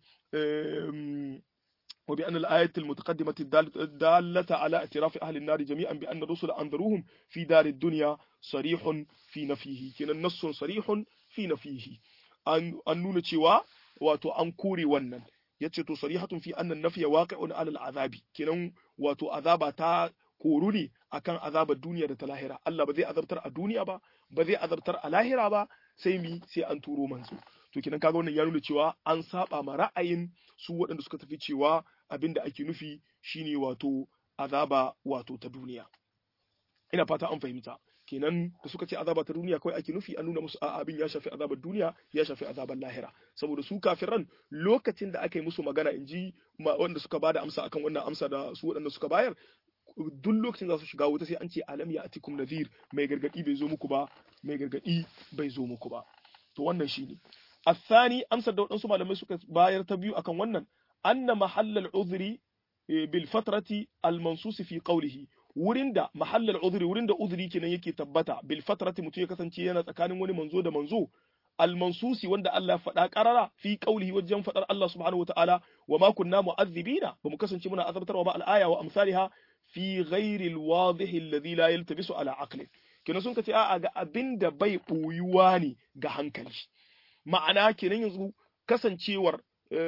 وبأن الآية المتقدمة الدالة على اعتراف أهل النار جميعا بأن الرسل أنذروهم في دار الدنيا صريح في نفيه كنا النص صريح في نفيه أن نون تشوا واتو أنكوري ونن يتشتو صريحة في أن النفي واقع على العذاب كنا واتو عذاب تا koruni akan azabar duniya da ta lahira Allah ba zai azabtar a duniya ba ba zai azabtar a lahira ba sai mi sai an turo manzo to kenan kaga wannan ya nuna cewa an saba ma ra'ayin su waɗanda suka tafi cewa abin da ake nufi shine wato azaba wato ta duniya ina fata an fahimta kenan da suka ce azaba ta duniya kawai ake nufi an nuna musu a abin ya shafi azabar duniya ya shafi azabar lahira saboda su kafiran lokacin da aka yi musu magana in ji wanda suka bada amsa akan wannan amsa da su waɗanda suka bayar duk lokacin za su shiga wuta sai an ce alam ya atikum nadhir mai gargadi bai zo muku ba mai gargadi bai zo muku ba to wannan shine الثاني amsar da waɗansu malamai suka bayar ta biyu akan wannan anna mahallal uzri bil fatrati al mansus fi qawlihi wurin da mahallal uzri wurin da uzri kenan yake tabbata bil fatrati mutum ya kasance yana tsakanin wani manzo da manzo al mansusi wanda Allah faɗa qarara fi qawlihi wajen faɗar Allah subhanahu wa ta'ala wa ma kunna mu'azzibina ba mu kasance muna azabtarwa ba al aya wa amsalha fi ghairi al wadih alladhi la yaltabisu ala aqli kenan sun kace a'a ga abinda bai boyuwa ne ga hankali ma'ana kenan yanzu kasancewar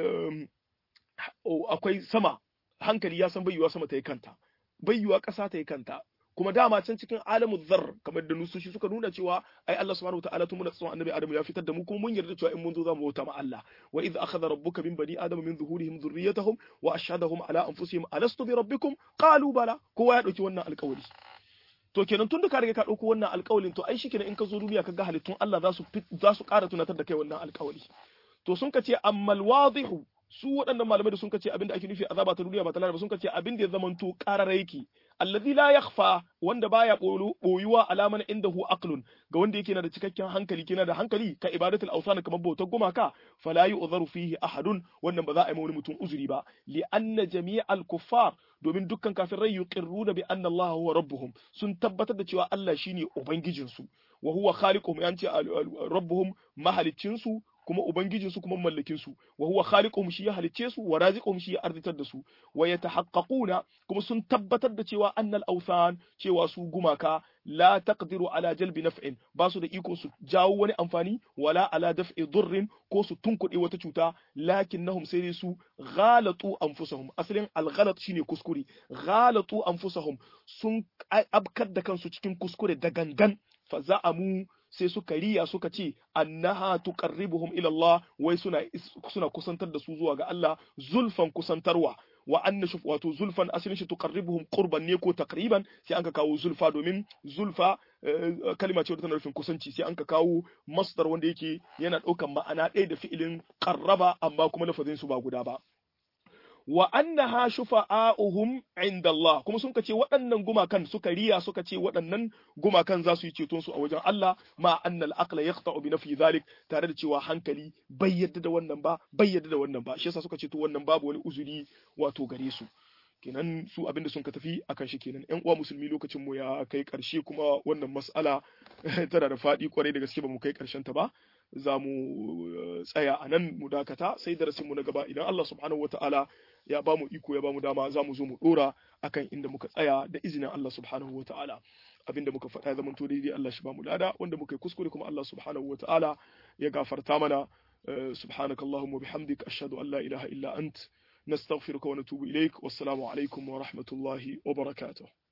akwai sama hankali ya san bayyuwa sama ta yi kanta bayyuwa ƙasa ta yi kanta kuma dama can cikin alamu zar kamar da nusoshi suka nuna cewa ai Allah subhanahu wataala tun muna tsawon annabi Adamu ya fitar da mu kuma mun yarda cewa in mun zo za mu bauta ma Allah wa idh akhadha rabbuka min bani adama min zuhurihim dhurriyyatahum wa ashhadahum ala anfusihim alastu bi rabbikum qalu bala kowa ya dauki wannan alƙawari to kenan tun da ka riga ka dauko wannan alƙawarin to ai shikenan in ka zo duniya ka ga halittun Allah za su za su ƙara tunatar da kai wannan alƙawari to sun ka ce ammal wadihu su waɗannan malamai da sun ce abinda ake nufi azaba ta duniya ba ta ba sun ce abinda ya zamanto ƙarar yake allazi la yakhfa wanda baya boyuwa alaman indahu aqlun ga wanda yake na da cikakken hankali kina da hankali ka ibadatul awsan kamar bautar gumaka fala yu'dharu fihi ahadun wannan ba za a yi wani mutum uzuri ba li anna jami'al kuffar domin dukkan kafirai yuqirruna bi anna Allah huwa rabbuhum sun tabbatar da cewa Allah shine ubangijinsu wa huwa khaliquhum yanci rabbuhum mahaliccinsu kuma ubangijin su kuma mallakin su wa huwa khaliquhum shi ya halicce su wa raziquhum shi ya arzitar da su wa yatahaqqaquna kuma sun tabbatar da cewa annal awthan cewa su gumaka la taqdiru ala jalbi naf'in ba su da iko su jawo wani amfani wala ala daf'i durrin ko su tunkuɗe wata cuta lakinnahum sai dai su ghalatu anfusahum asalin alghalat shine kuskure ghalatu anfusahum sun abkar da kansu cikin kuskure da gangan fa za'amu sai suka riya suka ce annaha tuqarribuhum ila Allah wai suna suna kusantar da su zuwa ga Allah zulfan kusantarwa wa anna shuf wato zulfan asalin shi tuqarribuhum qurban ne ko taqriban sai an ka kawo zulfa domin zulfa kalma ce tana nufin kusanci sai an ka kawo masdar wanda yake yana ɗaukan ma'ana ɗaya da fi'ilin qarraba amma kuma lafazin su ba guda ba wa annaha shufa'a'uhum inda Allah kuma sun ce waɗannan gumakan suka riya suka ce waɗannan gumakan za su yi ceton su a wajen Allah ma annal aqla yaqta'u bi nafi zalik tare da cewa hankali bai yadda da wannan ba bai yadda da wannan ba shi yasa suka ce to wannan babu wani uzuri wato gare su kenan su abinda sun ka tafi akan shi kenan ƴan uwa musulmi lokacin mu ya kai ƙarshe kuma wannan mas'ala tana da faɗi kwarai da gaske ba mu kai ƙarshen ta ba za mu tsaya a nan mu dakata sai darasin mu na gaba idan Allah subhanahu wataala ya ba mu iko ya ba mu dama za mu zo mu dora akan inda muka tsaya da izinin Allah subhanahu wataala abinda muka faɗa ya zamanto daidai Allah shi ba mu lada wanda muka yi kuskure kuma Allah subhanahu wataala ya gafarta mana subhanakallahumma bihamdik ashhadu an la ilaha illa ant نستغفرك ونتوب إليك والسلام عليكم ورحمة الله وبركاته